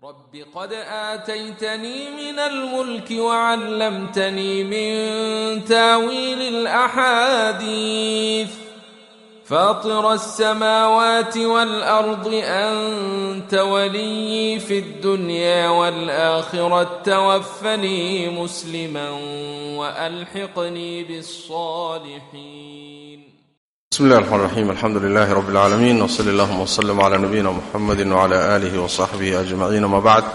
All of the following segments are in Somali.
رب قد آتيتني من الملك وعلمتني من تاويل الأحاديث فاطر السماوات والأرض أنت ولي في الدنيا والآخرة توفني مسلما وألحقني بالصالحين بسم الله الرحمن الرحيم الحمد لله رب العالمين وصلى اللهم وسلم على نبينا محمد وعلى آله وصحبه أجمعين ما بعد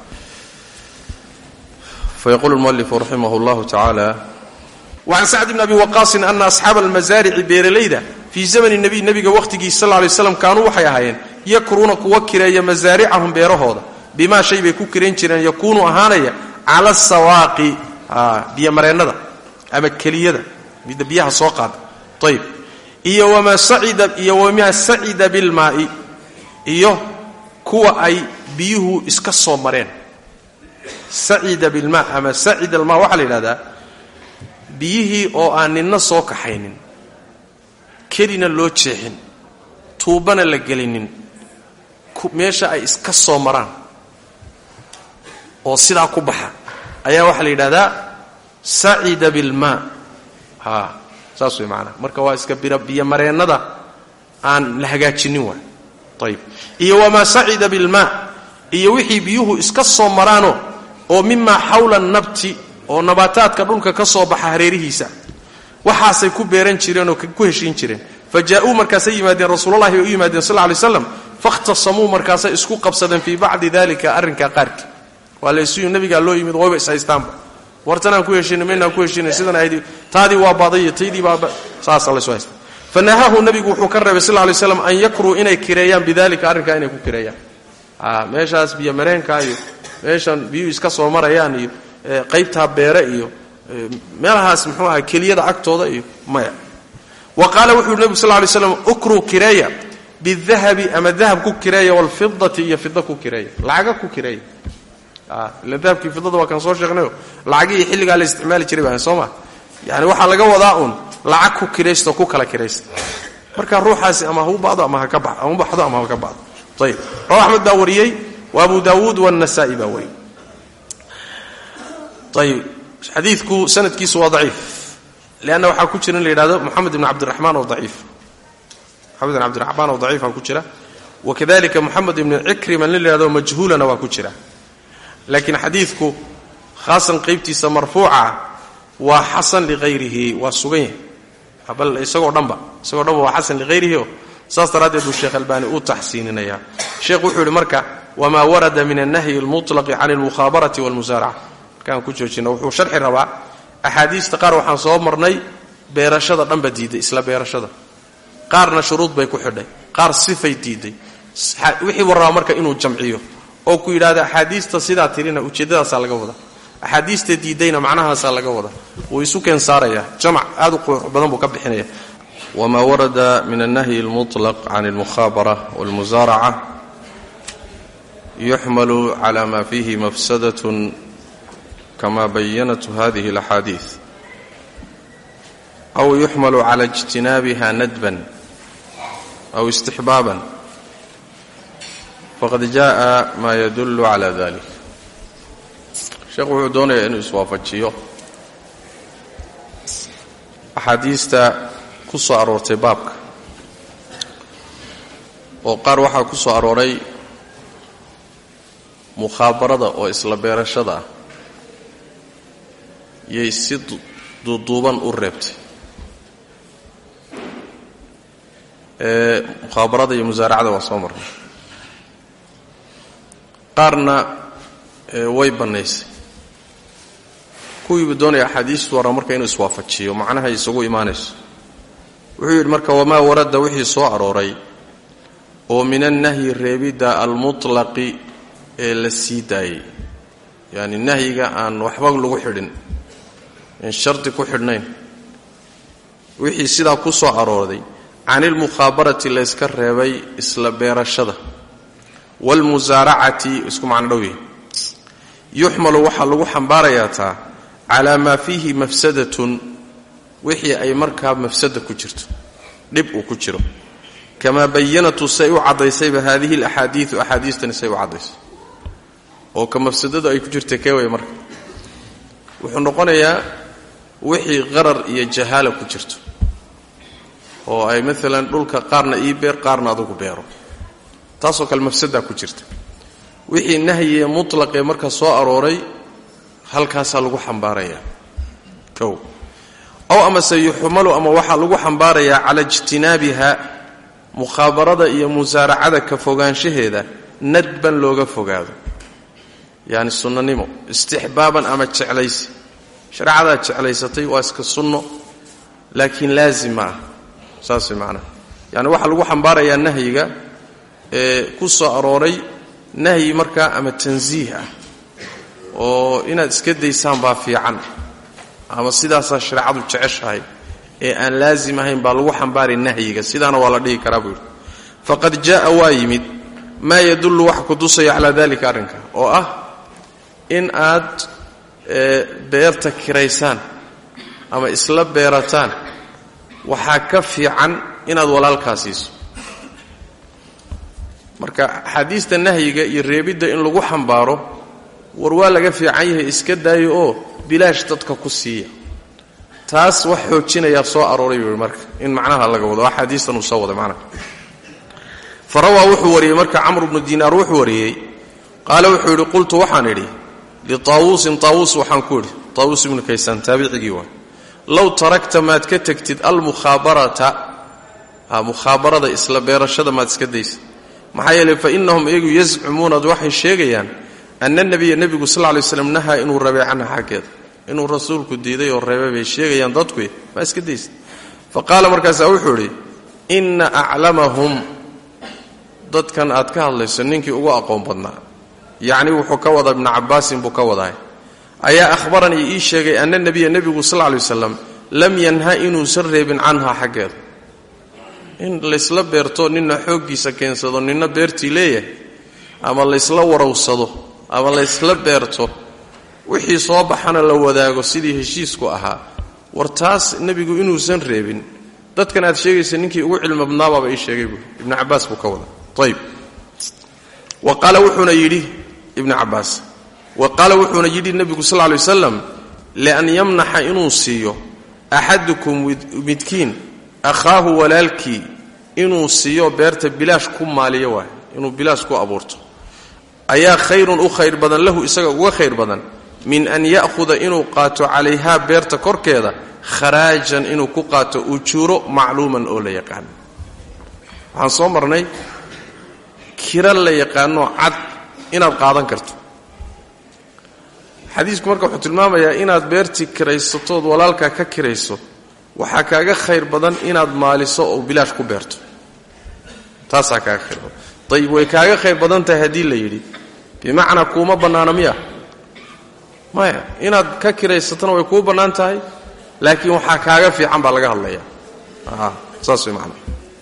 فيقول المؤلف رحمه الله تعالى وعن سعد بن أبي وقاص أن أصحاب المزارع بيرليدة في زمن النبي نبي وقتي صلى الله عليه وسلم كانوا waxay ahaayeen yakruuna kuwa kireeya masaaricahum beerahooda bimaa shay bay ku kireen jireen yakuunu ahaanaya cala sawaaqi biyo mareennada ama keliyada midda biyaha soo qaada ayb iyo wamaa sacida iyo wamaa sacida bilmaa'i iyo kuwa ay biyuhu iska soo mareen sacida bilmaa ama sacida almaa waxaa la yidhahdaa biyihii oo aan ninna soo kaxaynin kelina loo jeexin tuubbana la gelinin meesha ay iska soo maraan oo sidaa ku baxa ayaa waxaa la yidhahdaa sacida bilmaa ha saas way maanaa marka waa iska biyomareennada aan la hagaajinin waay ayib iyo wamaa sacida bilmaa iyo wixii biyuhu iska soo maraano oo mimaa xawla nabti oo nabaataadka dhulka ka soo baxa hareerihiisa waxaasay ku beeran jireen oo ku heshiin jireen fa jaa-uu markaasay yimaadeen rasuululahi bay u yimaadeen sal lay slam fakhtasamuu markaasay isku qabsadeen fii bacdi dalika arrinkaa qaarkii waa laysuyu nabigaa loo yimid wayba ishaystaanba wartanaan ku heshiina maynaan ku heshiina sidan ahayd taadii waa baadaiyo taydii baa saasa laysu haysta fa nahaahu nabigu wuxuu ka reebay sal lay slam an yakruu inay kireeyaan bidalika arrinkaa inay ku kireeyaan meeshaas biyo mareenka iyo meeshan biyuhu iska soo marayaan iyo qaybtaa beere iyo meelahaas muxuu aha keliyada agtooda iyo maya wa qaala wuxuu yhi nebigu sal lay slam ukruu kireeya bidahabi ama dahab ku kireeya waalfidati iyo fida ku kireeya lacaga ku kireeya ila dahabkii fidada waa kaan soo sheegnayo lacagihii xilligaa la isticmaali jiray baan soo ma yani waxaa laga wadaa uun lacag ku kiraysto ku kala kiraysta marka ruuxaasi ama hau bado ama haka ba ama baxdo ama haka bado ayib rawa axmed baa wariyey wa abu daawuud waannasaa'i baa wariyey ayib xadiidku sanadkiisu waa daciif leanna waxaa ku jira in la yidhahdo moxamed ibn cabdiraxmaan oo daciif moxamed ibn cabdiraxmaan oo daciifaa ku jira wakadalika moxamed ibn cikrima nin la yhahdo majhuulana waa ku jira laakiin xadiidku khaasan qaybtiisa marfuuca waa xasan liqayrihi waa sugan yahay bal isagoo dhanba isagoo dhanba waa xasan liqayrihi oo saas daraaddeed buu sheekh albaani u taxsiininaya sheekh wuxuu yidhi marka wamaa warada min annahyi almutlaqi can almukhaabarati walmusaaraca markaan ku joojina wuxuu sharxi rabaa axaadiista qaar waxaan soo marnay beerashada dhanba diiday isla beerashada qaarna shuruud bay ku xidhay qaar sifay diiday wixii warraba marka inuu jamciyo oo ku yidhahda axaadiista sidaa tirina ujeeddadaasaa laga wada axaadiista diidayna macnahaasaa laga wada wuu isu keen saaraya jamac aad u qurux badan buu ka bixinaya wamaa warada min annahyi almutlaq can almukhaabara walmusaaraca yuxmalu cala ma fihi mafsadatun kama bayanatu hadihi alaxaadiid aw yuxmalu cala ijtinaabiha nadban aw istixbaaban faqad jaءa ma yadullu cala dalik sheekhu wuxuu doonayaa inuu iswaafajiyo axaadiista ku soo aroortay baabka oo qaar waxaa ku soo arooray mukhaabarada oo isla beerashada ah yay si duuduuban u reebtay ee mukhaabarada iyo musaaracada waa soo marnay qaarna way bannaysay kuwiibu doonaya axaadiistu warra marka inuu iswaafajiyo macnahay isagu imaanayso wuxuu yidhi marka wamaa warada wixii soo arooray oo min annahyi reebidda almutlaqi ee la sii daayey yacni nahyiga aan waxba lagu xidhin in shardi ku xidhnayn wixii sidaa ku soo arooday can ilmukhaabarati layska reebay isla beerashada waalmusaaracati isku macno dhow yahay yuxmalu waxaa lagu xambaarayaa taa calaa maa fiihi mafsadatun wixii ay markaa mafsada ku jirto dhib uu ku jiro kamaa bayanatu say u caddaysayba haadihi alaxaadiidu axaadiistani say u caddaysay oo ka mafsadadu ay ku jirta kee way marka wuxuu noqonayaa wixii qarar iyo jahaala ku jirto oo ay maalan dhulka qaarna ii beer qaarna adugu beero taasoo kale mafsadaa ku jirta wixii nahyiee mutlaqee marka soo arooray halkaasaa lagu xambaarayaa kow ow amase yuxmalu ama waxaa lagu xambaarayaa cala ijtinaabiha mukhaabarada iyo musaaracada ka fogaanshaheeda nadban looga fogaado yacni sunnanimo istixbaaban ama jeclaysi shareecadaad jeclaysatay waa iska sunno laakiin laazim ma ah saas way macnaha yacni waxaa lagu xambaarayaa nahyiga ee ku soo arooray nahyi markaa ama tansiih ah oo inaad iska daysaan baa fiican ama sidaasaa shareecadu jeceshahay ee aan laazim ahayn baa lagu xambaaray nahyiga sidaana waa la dhihi karaa buu yidhi faqad jaa'a waa yimid maa yadullu waxa ku tusaya calaa dalika arrinka oo ah in aad beerta kiraysaan ama isla beerataan waxaa ka fiican inaad walaalkaa siiso marka axaadiista nahyiga iyo reebidda in lagu xambaaro war waa laga fiican yahay iska daayo oo bilaash dadka ku siiya taas wax xoojinayaa soo arooray buu marka in macnaha laga wado axaadiistan uu soo waday macnaha fa rawaa wuxuu wariyey marka camr bnu diinaar wuxuu wariyey qaale wuxuu yidhi qultu waxaan idhi litaawuusin taawuus waxaan ku idhi taawuus ibnu kaysaan taabicigii waay low tarakta maad ka tegtid almukhaabarata mukhaabarada isla beerashada maad iska daysa maxaa yeeley fa innahum iyagu yazcumuuna waxay sheegayaan ana nebiya nebigu sal lay slam nahaa inuu rabay canha xaggeeda inuu rasuulku diiday oo reebay bay sheegayaan dadku maa iska daysa fa qaala markaasaa wuxuu idhi inna aclamahum dadkan aad ka hadlayso ninkii ugu aqoon badnaa yacni wuxuu ka wadaa ibnu cabbaasin buu ka wadaay ayaa ahbaranii ii sheegay ana nebiya nebigu sal lay wasalam lam yanha inuusan reebin canha xaggeeda in laysla beerto nina xooggiisa keensado nina beertii leeyahay ama laysla warawsado ama laysla beerto wixii soo baxana la wadaago sidii heshiisku ahaa war taas nebigu inuusan reebin dadkan aad sheegaysa ninkii ugu cilmi badnaabaaba ii sheegay buui ibnu cabbaas buu ka wada ayb wa qaala wuxuuna yidhi ibnu cabbaas wa qaala wuxuuna yidhi nebigu sal ly wasalam lian yamnaxa inuu siiyo axadukum midkiin akhaahu walaalkii inuu siiyo beerta bilaash ku maaliyo waay inuu bilaash ku abuurto ayaa khayrun u khayr badan lahu isaga uga khayr badan min an ya'huda inuu qaato calayhaa beerta korkeeda kharaajan inuu ku qaato ujuuro macluuman oo la yaqaano waxaan soo marnay kira la yaqaanoo cad inaad qaadan karto xadiisku marka wuxuu tilmaamayaa inaad beertii kiraysatood walaalkaa ka kirayso waxaa kaaga khayr badan inaad maaliso oo bilaash ku beerto taasaa kaaga khayr badan ayib way kaaga khayr badan tahay haddii la yidhi bimacnaa kuuma bannaana miya maya inaad ka kiraysatona way kuu bannaan tahay laakiin waxaa kaaga fiican baa laga hadlaya saas way macana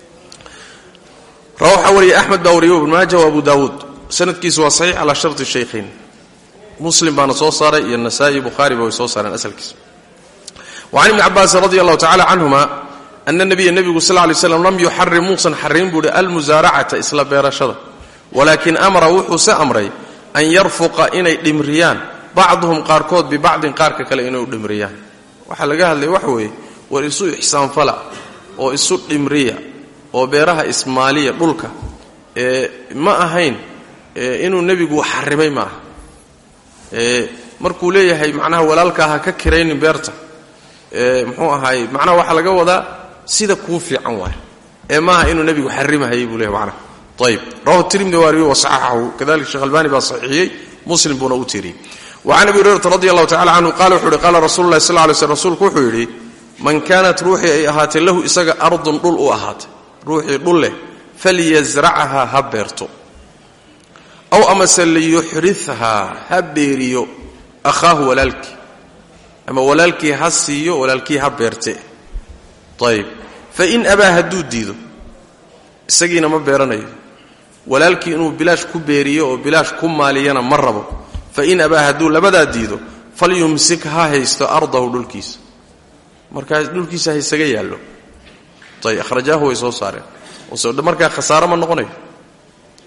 rawa waxaa wariyay axmed baa wariyay ibn maaja wa abu daawuud sanadkiisu waa saxiix calaa sharti shaykhayn muslim baana soo saaray iyo nasaa'i bukhaari ba way soo saareen asalkiisa wacan ibni cabaasin radi allahu tacala canhuma ana nabiya nebigu sal lay slam lam yuxarim muusan xarin buu hi almusaaracata isla beerashada walaakin amara wuxuuse amray an yarfuqa inay dhimriyaan bacduhum qaarkood bibacdin qaarka kale inay u dhimriyaan waxaa laga hadlaya waxa weeye war isu ixsaanfala oo isu dhimriya oo beeraha ismaaliya dhulka ee ma ahayn inuu nebigu xarimay ma aha markuu leeyahay macnaha walaalkaa ha ka kiraynin beerta muxuu ahaay macnaha waxaa laga wadaa sida kuu fiican waay ee maaha inuu nebigu xarimahayay buu leeyahy macnaha ayib rawahu tirmidi waariyo wasaxaxahu kadalika sheekh albani baa saxiixiyey muslim buuna u tiiriyey wacan abi hurayrata radi allahu tacala canhu qala wuxu uhi qaala rasulu llahi sal lay slm rsulku wuxuu yidhi man kaanat ruuxii ay ahaatay lahu isaga ardun dhul u ahaatay ruuxii dhul leh falyasrachahaa ha beerto aw amase liyuxrithaa ha beeriyo akhaahu walaalkii ama walaalkii ha siiyo walaalkii ha beerte ayib fain abaa hadduu diido isagiina ma beeranayo walaalkii inuu bilaash ku beeriyo oo bilaash ku maaliyana ma rabo fain abaa hadduu labadaa diido falyumsik ha haysto ardahu dhulkiisa markaas dhulkiisa ha isaga yaallo ayb akhrajaahu way soo saareen markaa khasaaro ma noqonayo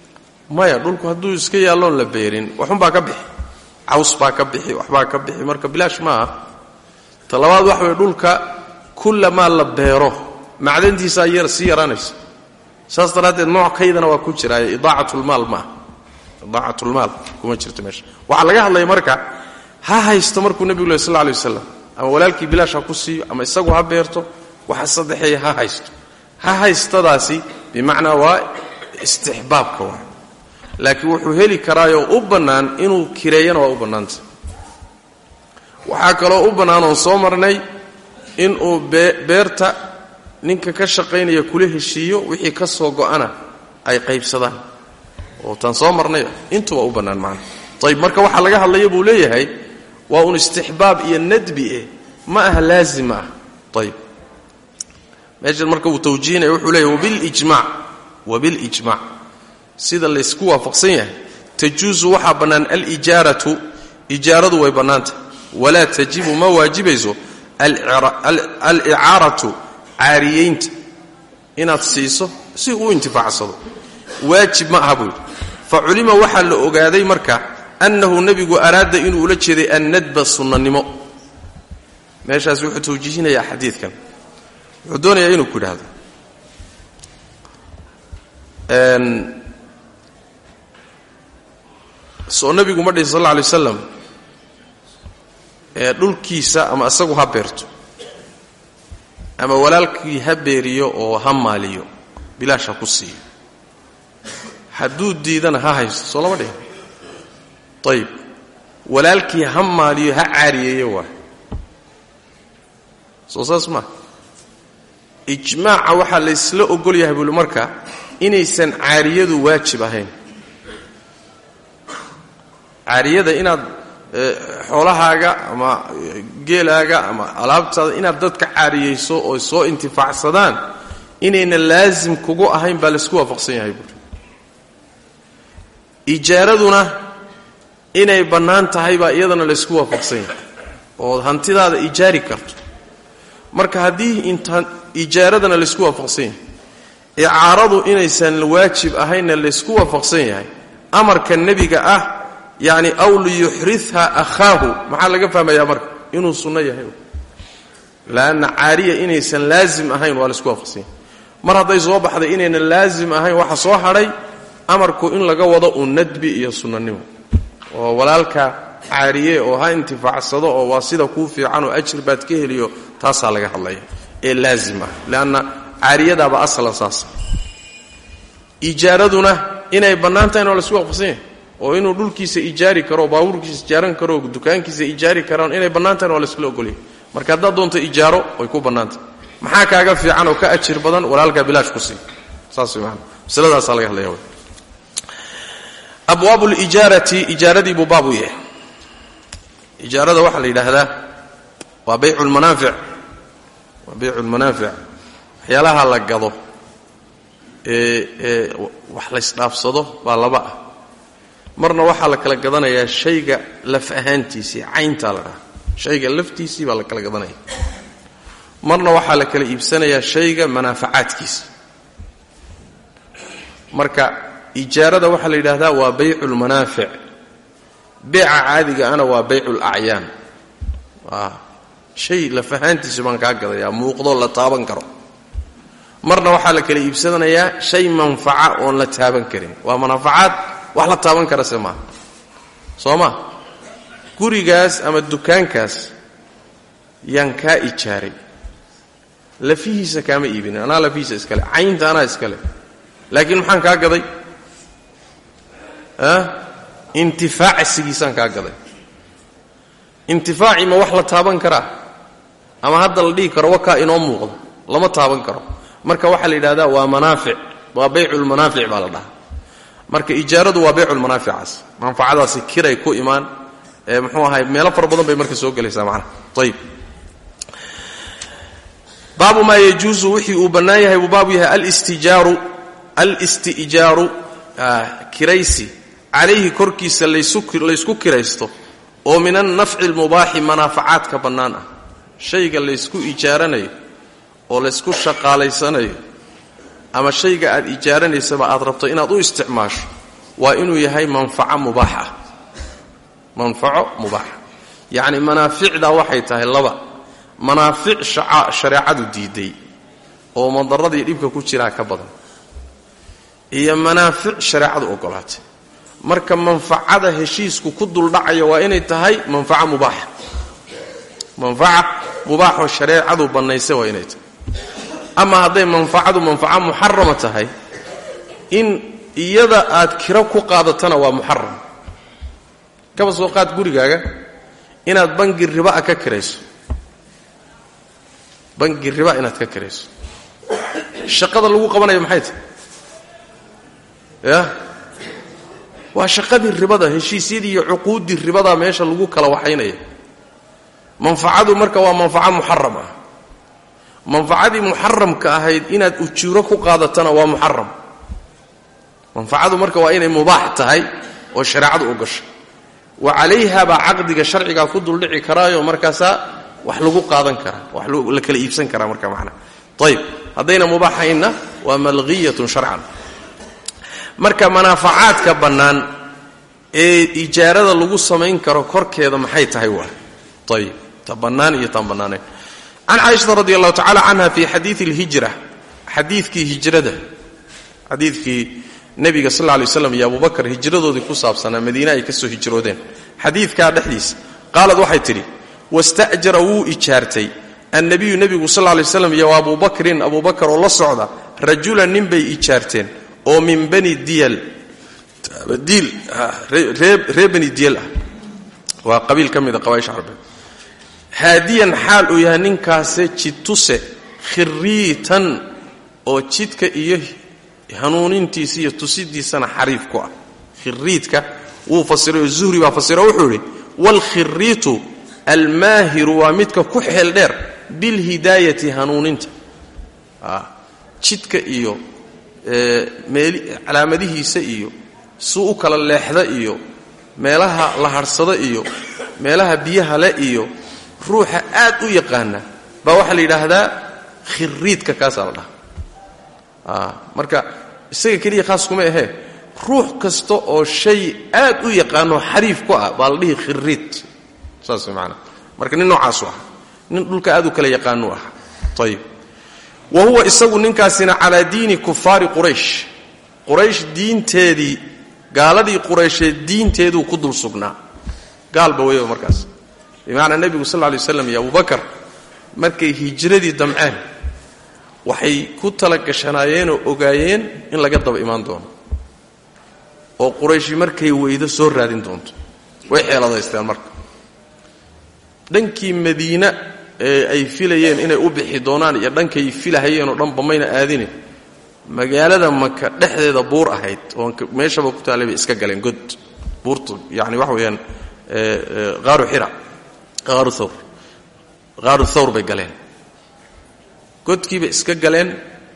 maya dhulku hadduu iska yaalloon la beerin waxunbaa ka bixi caws baa ka bixi waxbaa ka bixi marka bilaash ma aha ta labaad waxa weye dhulka kullamaa la beero macdantiisaa yar sii yaraanaysa saas daraaddeed nooc kaydana waa ku jiraayo idaacatlmaal maaha idaacatlmaal kuma jirto meesha waxaa laga hadlaya marka ha haysto markuu nebigu leh sal lla alay wasalam ama walaalkii bilaash ha ku siiyo ama isagu ha beerto waxa saddexeeya ha haysto ha haystadaasi bimacnaa waa istixbaabka waa laakiin wuxuu heli karaayoo u bannaan inuu kireeyana waa u bannaanta waxaa kaloo u bannaan oon soo marnay inuu beerta ninka ka shaqaynaya kula heshiiyo wixii ka soo go'ana ay qaybsadaan oo taan soo marnay intuba u bannaan macna ayib marka waxaa laga hadlaya buu leeyahay waa un istixbaab iyo nadbi eh ma aha laazim ah ayib meeshan marka uu tawjiihinaya wuxuu leeyahy wabilijmac wabilijmac sida laysku waafaqsan yahay tajuusu waxaa bannaan alijaaratu ijaaradu way bannaanta walaa tajibu ma waajibayso alicaaratu caariyeynta inaad siiso si uu intifaacsado waajib ma aha buu yidhi fa culima waxaa la ogaaday marka annahu nebigu araada inuu ula jeeday annadba sunnanimo meeshaas wuxuu tawjiihinayaa xadiidkan wuxuu doonayaa inuu ku idhaahdo soo nebigu ma dhihi sal alla alay wasalam ee dhulkiisa ama isagu ha beerto ama walaalkii ha beeriyo oo ha maaliyo bilaash ha ku siiyo hadduu diidana ha haysto soo lama dhihin ayib walaalkii ha maaliyo ha caariyeeyo waay soo saas maa ijmaaca waxaa laysla ogol yahay buuli marka inaysan caariyadu waajib ahayn caariyada inaad xoolahaaga ama geelaaga ama alaabtaada inaad dadka caariyayso oo soo intifaacsadaan inayna laasim kugu ahayn baa laysku waafaqsan yahay buuri ijaaraduna inay bannaan tahay baa iyadana laysku waafaqsan yahay oo hantidaada ijaari karto marka haddii inta ijaaradana laysku waafaqsan yahay icaaradu inaysan waajib ahaynna laysku waafaqsan yahay amarka nebiga ah yacni aw liyuxritha akhaahu maxaa laga fahmayaa marka inuu sunno yahay laanna caariya inaysan laazim ahayn waa laysku waafaqsan yahay mar hadday soo baxday inaynan laazim ahayn waxa soo hadhay amarku in laga wado uun nadbi iyo sunnanimo oo walaalka caariye oo ha intifaacsado oo waa sida kuu fiican oo ajir baad ka heliyo taasaa laga hadlaya ee laazim ah leanna caariyadaaba aslan saas ijaaraduna inay bannaan tahayna waa laysku waafaqsan yahay oo inuu dhulkiisa ijaari karo oo baabuurkiisa ijaaran karo oo dukaankiisa ijaari karaan inay bannaan tahayna waa layskula ogolyahay marka haddaad doonto ijaaro way ku bannaantahay maxaa kaaga fiican oo ka ajir badan walaalkaa bilaash ku sii saas way maana masaladaasaa laga hadlaya wy abwaabu lijaarati ijaaradii buu baab u yahay ijaarada waxaa la yidhaahdaa waa baycu lmanaafic waa baycu lmanaafic waxyaalaha la gado ee ee wax laysdhaafsado baa laba ah marna waxaa la kala gadanayaa shayga laf ahaantiisii cayntaa la dhaha shayga laftiisii baa la kala gadanaya marna waxaa la kala iibsanayaa shayga manaafacaadkiisa marka ijaarada waxaa la yidhaahdaa waa baycu lmanaafic beeca caadiga ana waa baycu lacyaan shay laf ahaantiisa baan kaa gadayaa muuqdoo la taaban karo marna waxaa la kala iibsanayaa shay manfaca oon la taaban karin waa manaafacaad wax la taaban kara se maaha soo ma gurigaas ama dukaankaas yaan kaa ijaaray lafihiisa kaama iibinin anaa lafihiisa iskale caynta anaa iskale laakiin maxaan kaa gaday intifaacsigiisaan kaa gaday intifaacii ma wax la taaban karaa ama hadda la dhihi karo wakaa inoo muuqdo lama taaban karo marka waxaa la yidhahdaa waa manaafic waa bayculmanaafic baa la dhahaa marka ijaaradu waa bayculmanaaficaas manfacadaasi kiray ku imaan ee muxuu ahay meelo fara badan bay marka soo gelaysaa macnaha ayib baabu maa yajuusu wixii uu bannaan yahay buu baabu yahay alstijaaru alistijaaru kiraysi calayhi korkiisa laysku kiraysto oo min annafci almubaaxi manaafacaadka bannaan ah shayga laysku ijaaranayo oo laysku shaqaalaysanayo ama shayga aad ijaaranaysaba aad rabto inaad u isticmaasho waa inuu yahay manfaco mubaax ah manfaco mubaaxa yacni manaaficda waxay tahay laba manaafic shareecadu diiday oo madaradii dhibka ku jiraa ka badan iyo manaafic shareecadu ogolaatay marka manfacada heshiisku ku duldhacaya waa inay tahay manfaco mubaaxa manfaca mubaaxoo shareecadu bannaysay waa inay tahay ama hadday manfacadu manfaco muxarama tahay in iyada aad kiro ku qaadatana waa muxaram kaba soo qaad gurigaaga inaad bangi riba'a ka kirayso bangi riba inaad ka kirayso shaqada lagu qabanayo maxay tahay ya waa shaqadii ribada heshiisyadii iyo cuquuddii ribadaa meesha lagu kala waxaynaya manfacadu marka waa manfaco muxaram ah manfacadii muxaramka ahayd inaad ujuuro ku qaadatana waa muxaram manfacadu marka waa inay mubaax tahay oo shareecadu ogasha wa calayha baa caqdiga sharcigaa ku duldhici karaayo markaasaa wax lagu qaadan karaa wax la kala iibsan karaa marka macnaa ayib haddayna mubaaxaynna waa malghiyatun sharcan marka manaafacaadka bannaan ee ijaarada lagu samayn karo korkeeda maxay tahay waa ayib ta bannaan iyo taan bannaanayn can caaishata radi allahu tacala canha fi xadiii اlhijra xadiidkii hijrada xadiidkii nebiga sal lla lay slam iyo abubakar hijradoodii ku saabsanaa madiine ay ka soo hijroodeen xadiidkaa dhexdiisa qaalad waxay tidhi wasta'jara wuu ijaartay annabiyu nebigu sal lay slam iyo abubakrin abubakar oo la socda rajulan nin bay ijaarteen oo min bani diyal diil reer bani diyal ah waa qabiil ka mida qabaaisha carbeed haadiyan xaal uu yahay ninkaase jidtuse khiriitan oo jidka iyo hanuunintiisa iyo tusidiisana xariif ku ah khiriidka wuu fasiray oo zuhri baa fasira wuxuu idhi waalkhiriitu almaahiru waa midka ku xeel dheer bilhidaayati hanuuninta jidka iyo calaamadihiisa iyo suu u kala leexda iyo meelaha la hadhsada iyo meelaha biyaha le iyo ruuxa aad u yaqaana baa waxaa la yidhaahdaa khiriidka kaasaa la dhaha marka isaga keliya khaas kuma ahee ruux kasta oo shay aad u yaqaanoo xariif ku ah baa la dhihi khiriid saas maanaa marka nin noocaasu ah nin dhulka aad u kala yaqaanuu ah ayib wa huwa isagu ninkaasina calaa diini kufaari quraysh quraysh diinteedii gaaladii quraysheed diinteeduu ku dul sugnaa gaalba weyaba markaas bimacnaa nebigu sal lla lay waslam iyo abubakar markay hijradii damceen waxay ku tala gashanaayeenoo ogaayeen in laga daba imaan doono oo qurayshi markay weydo soo raadin doonto way xeeladaysteen marka dhankii madiina ee ay filayeen inay u bixi doonaan iyo dhankay filahayeenoo dhanba mayna aadine magaalada maka dhexdeeda buur ahayd oo meeshaba ku taallay bay iska galeen god buurtu yani waxa weeyaan qaaru xira qaaru thawr qaaru thawr bay galeen godkiibay iska galeen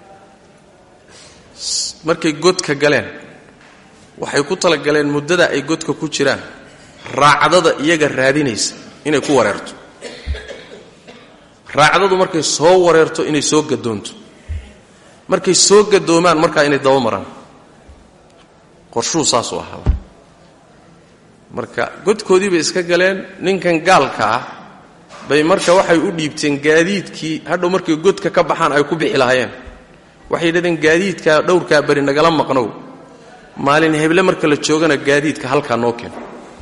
markay godka galeen waxay ku talagaleen muddada ay godka ku jiraan raacdada iyaga raadinaysa inay ku wareerto raacdadu markay soo wareerto inay soo gadoonto markay soo gadoomaan markaa inay daba maraan qorshuu saasuu ahaaba marka godkoodii bay iska galeen ninkan gaalka ah bay marka waxay u dhiibteen gaadiidkii hadhow markay godka ka baxaan ay ku bixi lahaayeen waxay yidhahdeen gaadiidkaa dhowrkaa bari nagala maqnow maalin heble marka la joogana gaadiidka halkaa noo keen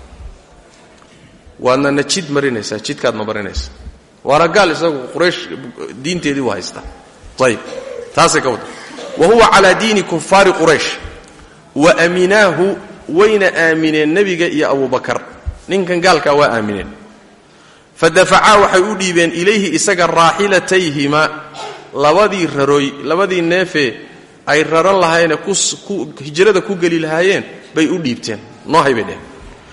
waadna na jid marinaysaa jidkaadna marinaysaa waana gaal isagu quraysh diinteedii u haystaa ayib taasay ka wada wa huwa calaa diini kufaari quraysh wa aaminaahu wayna aamineen nebiga iyo abubakar ninkan gaalkaa waa aamineen fadafacaa waxay u dhiibeen ilayhi isaga raaxilatayhima labadii raroy labadii neefee ay raran lahaayene hijrada ku geli lahaayeen bay u dhiibteen noohay bay dheheen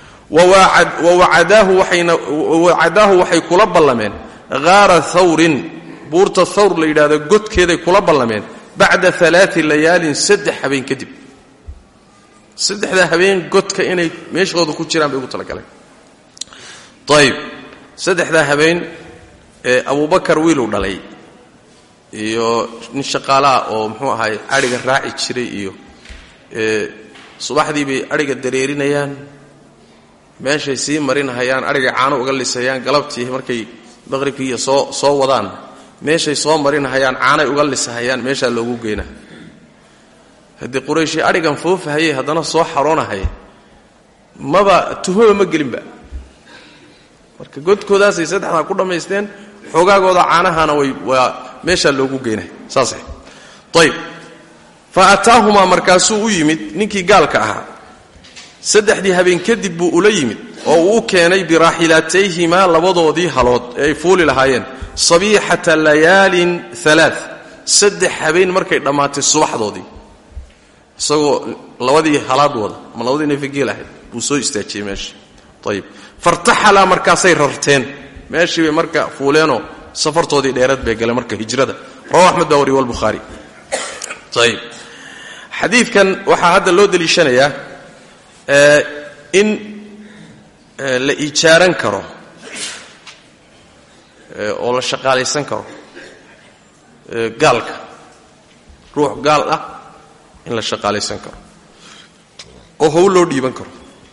wawacadaahu waxay kula ballameen haara thawrin buurta thawr la yidhahdo godkeeday kula ballameen bacda alaai layaalin saddex habeen kadib saddexdaa habeen godka inay meeshooda ku jiraan bay ugu talagaleen ayib saddexdaa habeen ee abubakar wiiluu dhalay iyo nin shaqaalaah oo muxuu ahaay cadhiga raaci jiray iyo subaxdii bay adhiga dareerinayaan meeshay sii marinahayaan adhiga caano uga lisayaan galabtii markay maqribkiiiyo soo soo wadaan meeshay soo marinahayaan caanay uga lisahayaan meeshaa loogu geynaa haddii qurayshi adhigan foofahayay haddana soo xaroonahaya maba tuhmaba ma gelinba marka godkoodaasay saddexdaa ku dhammaysteen xoogaagooda caanahana way waa meeshaa loogu geynaya saasay ayb fa ataahumaa markaasuu u yimid ninkii gaalka ahaa saddexdii habeen kadib buu ula yimid oo uu u keenay biraaxilaatayhimaa labadoodii halood ee ay fuuli lahaayeen sabiixata layaalin alaa saddex habeen markay dhammaatay subaxdoodii isagoo labadii halaad wada ama labadii neefageel ahayd buu soo istaajiyey meesha ayib fartaxalaa markaasay rarteen meeshii bay marka fuuleenoo safartoodii dheerad bay galeen marka hijrada rawa axmed baa wariy walbukhaari ayib xadiidkan waxaa hadda loo deliishanayaa in la ijaaran karo oo la shaqaalaysan karo gaalka ruux gaal ah in la shaqaalaysan karo oo hawl loo dhiiban karo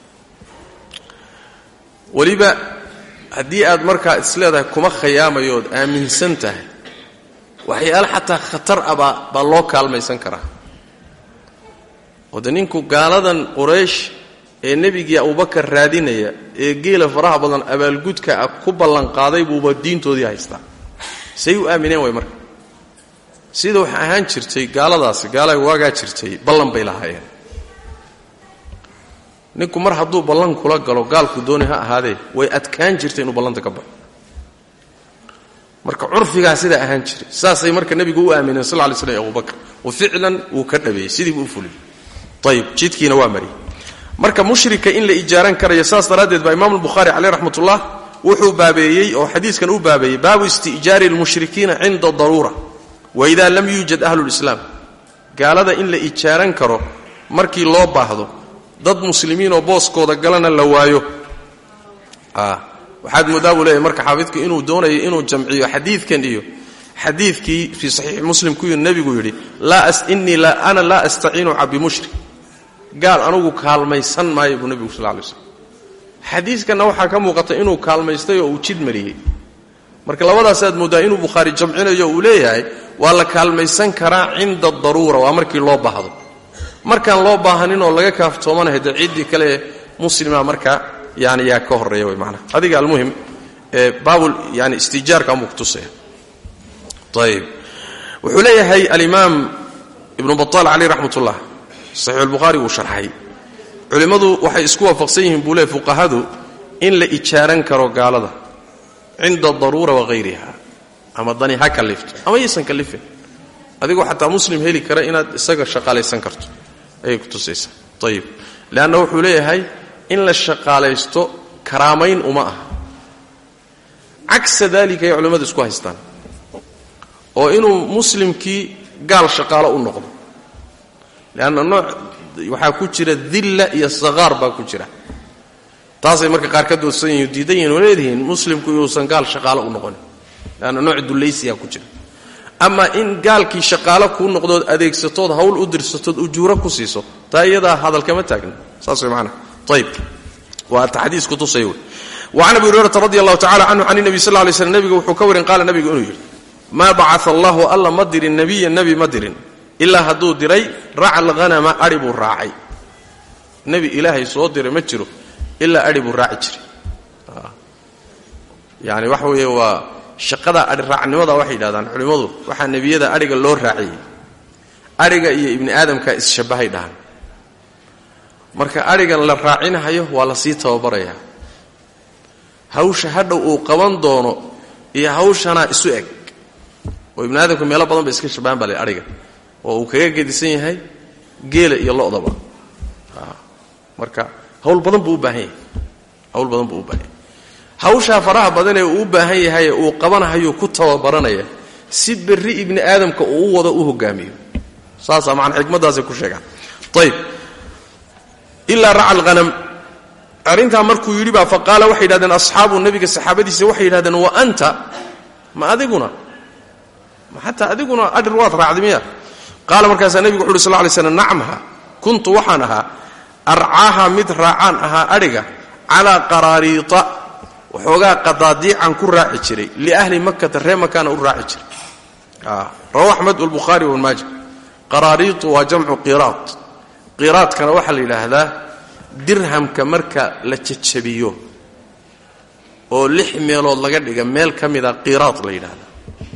weliba haddii aad markaa isleedahay kuma khayaamayo ood aaminsan tahay waxyaale xataa khatar ah baa baa loo kaalmaysan karaa oo de ninku gaaladan quraysh ee nebigii abubakar raadinaya ee geela faraha badan abaalgudka ah ku ballanqaaday buuba diintoodii haystaa say u aamineen way marka sida waxa ahaan jirtay gaaladaasi gaalaga waagaa jirtay ballan bay lahaayeen ninku mar hadduu ballan kula galo gaalku dooni ha ahaadee way adkaan jirtay inuu ballanta ka baxo marka curfigaa sidaa ahaan jiray saasay marka nebigu u aamineen sal lay slm abubakar wa ficlan wuu ka dhabeeyey sidii buu u fuliyey ayib jidkiina waa mariyey marka mushrika in la ijaaran karayo saas daraaddeed baa imaam albukhaari caleyh raxmatullah wuxuu baabeeyey oo xadiiskan u baabeeyey baabu isti'jaari almushrikiina cinda daruura waida lam yuujad ahlu lislaam gaalada in la ijaaran karo markii loo baahdo dad muslimiinoo booskooda galana la waayo waxaad moodaa buu leeyahy marka xaafidku inuu doonayo inuu jamciyo xadiidkan iyo xadiidkii fii saxiixi muslim ku nebigu yidhi innii ana laa astaciinu bimushrik gaal anugu kaalmaysan maayo buu nebigu sal lay slm xadiiskanna waxaa ka muuqata inuu kaalmaystay oo uu jid mariyey marka labadaasaad mooddaa inuu bukhaari jamcinayo uu leeyahay waa la kaalmaysan karaa cinda daruura waa markii loo baahdo markaan loo baahanin oo laga kaaftoomanahay dee ciddii kale muslima marka yani yaa ka horeeya way manaa adiga almuhim baabul yani istijaarka amuu kutusaya ayib wuxuu leeyahay alimaam ibnu baطaal caleyh raxmat ullah saxiix albukhaari wuu sharxay culimmadu waxay isku waafaqsan yihiin buu leey fuqahadu in la ijaaran karo gaalada cinda daruura wahayriha ama dani ha kalifto ama yaysan kalifin adigoo xataa muslim heli kara inaad isaga shaqaalaysan karto ayay kutusaysaa ayib leanna wuxuu leeyahay in la shaqaalaysto karaamayn uma aha cagsa daalika ay culimmadu isku haystaan oo inuu muslimkii gaal shaqaalo u noqdo leanna nooc waxaa ku jira dilla iyo saqaar baa ku jira taasay marka qaar ka doodsan yihin diidan yihin oo leedihiin muslimku inuusan gaal shaqaalo u noqonin leanna nooc dullaysiyaa ku jira ama in gaalkii shaqaalo kuu noqdood adeegsatood hawl u dirsatood ujuuro ku siiso taa iyadaa hadalkama taagna saas way maanaa ayb waa ta xadiis kutusaya wey wacan abi hurayrata radi allahu tacala canhu can nebi sal lay slm nebiga wuxuu ka warin qaala nebigu inuu yidhi maa bacaa allahu alla ma dirin nebiya nebi ma dirin ilaa hadduu diray racal hanama adhi buu raacay nebi ilaahay soo diray ma jiro ilaa adhi buu raaci jiray yani waxa weeye waa shaqada adhi raacnimada waxay yidhahdaan culimmadu waxaa nebiyada adhiga loo raaciyey adhiga iyo ibni aadamka isshabbahay dhahan marka adhigan la raacinahayo waa la sii tababarayaa hawsha hadhow uu qaban doono iyo hawshanaa isu eg oo ibni aadamka meelo badan ba iska shabahan baa le adhiga oo uu kaga gedisan yahay geela iyo lodaba marka hawl badan buu u baahan yahay hawl badan buu u baahan yahay hawshaa faraha badanee uu u baahan yahaye uu qabanahayuu ku tababaranaya si berri ibni aadamka uu u wado u hogaamiyo saasaa macana xikmaddaasay ku sheegaan ayb ilaa raca alhanam arrintaa markuu yidhi baa faqaala waxay yidhahdeen asxaabu nebiga saxaabadiisa waxay yidhahdeen wa anta ma adiguna ma xataa adiguna adhir waad raacday miya qaala markaasaa nebigu wuxu uhi sal lay slam nacamha kuntu waxaan ahaa arcaaha mid raacaan ahaa adhiga calaa qaraariita waxoogaa qadaadiican ku raaci jiray liahli makata ree makaana u raaci jiray rawa axmed walbukhaari wabnmaaja qaraariitu waa jamcu qiraad qiraadkana waxaa la yidhaahdaa dirhamka marka la jajabiyo oo lix meelood laga dhiga meel ka mida qiraad la yidhaahdaa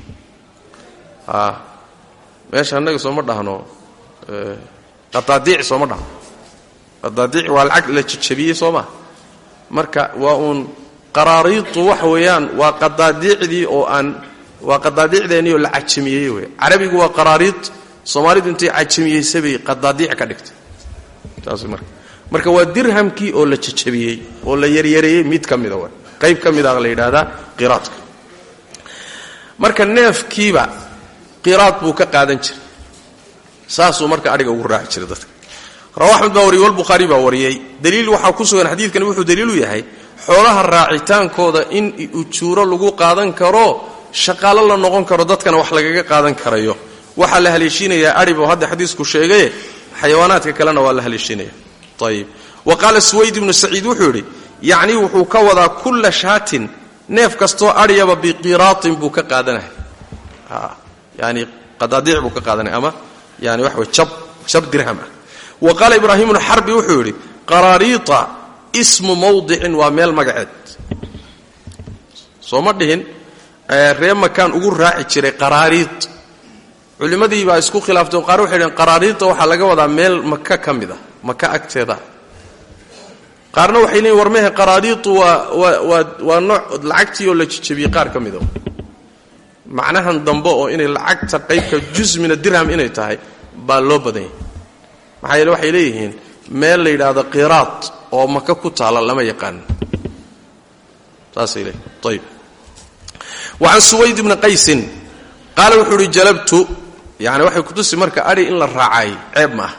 meesha annaga sooma dhahno qadaadiic sooma dhahno qadaadiic waa lacag la jajabiyey soo maa marka waa uun qaraariitu waxa weeyaan waa qadaadiicdii oo aan waa qadaadiicdeennii oo la cajamiyey wey carabigu waa qaraariid soomaalidu intay cajamiyeysay bay qadaadiic ka dhigtay taas marka marka waa dirhamkii oo la jajabiyey oo la yaryareeyey mid ka mida w qayb ka mida la yidhaahdaa qiraadka marka neefkiiba qiraad buu ka qaadan jiray saasuu marka adhiga ugu raaci jiray dadka rawa axmed baa wariyey walbukhaari baa wariyey daliil waxaa ku sugan xadiidkani wuxuu daliilu yahay xoolaha raacitaankooda in ujuuro lagu qaadan karo shaqaalo la noqon karo dadkana wax lagaga qaadan karayo waxaa la haleeshiinayaa adhib oo hadda xadiisku sheegaye xayawaanaadka kalena waa la haleeshiinaya ayib wa qaala suwayd ibnu saciid wuxuu yidhi yacni wuxuu ka wadaa kulla shaatin neef kastoo adhyaba biqiraatin buu ka qaadanaya yani qadaadiic buu ka qaadanaya ama yani waxa way jab jab dirham ah wa qaala ibraahim bnu xarbi wuxuu yidhi qaraariita ismu mawdicin waa meel magaceed soo ma dhihin ree makaan ugu raaci jiray qaraariid culimmadii baa isku khilaaftay qaar waxay dhaheen qaraariidta waxaa laga wadaa meel maka ka mid a maka agteeda qaarna waxay leeyiin war mehe qaraariitu waa waa waa waa nooc lacagtii oo la jijabiyey qaar ka mida macnahan dambe oo inay lacagta qaybka jusmina dirham inay tahay baa loo badan yahay maxaa yeele waxay leeyihiin meel la yidhaahdo qiraad oo maka ku taala lama yaqaan saasay leeyihin ayib wa can suwayd ibni qaysin qaala wuxuu uhi jalabtu yani waxay kutusi marka adhi in la raacay ceeb ma ah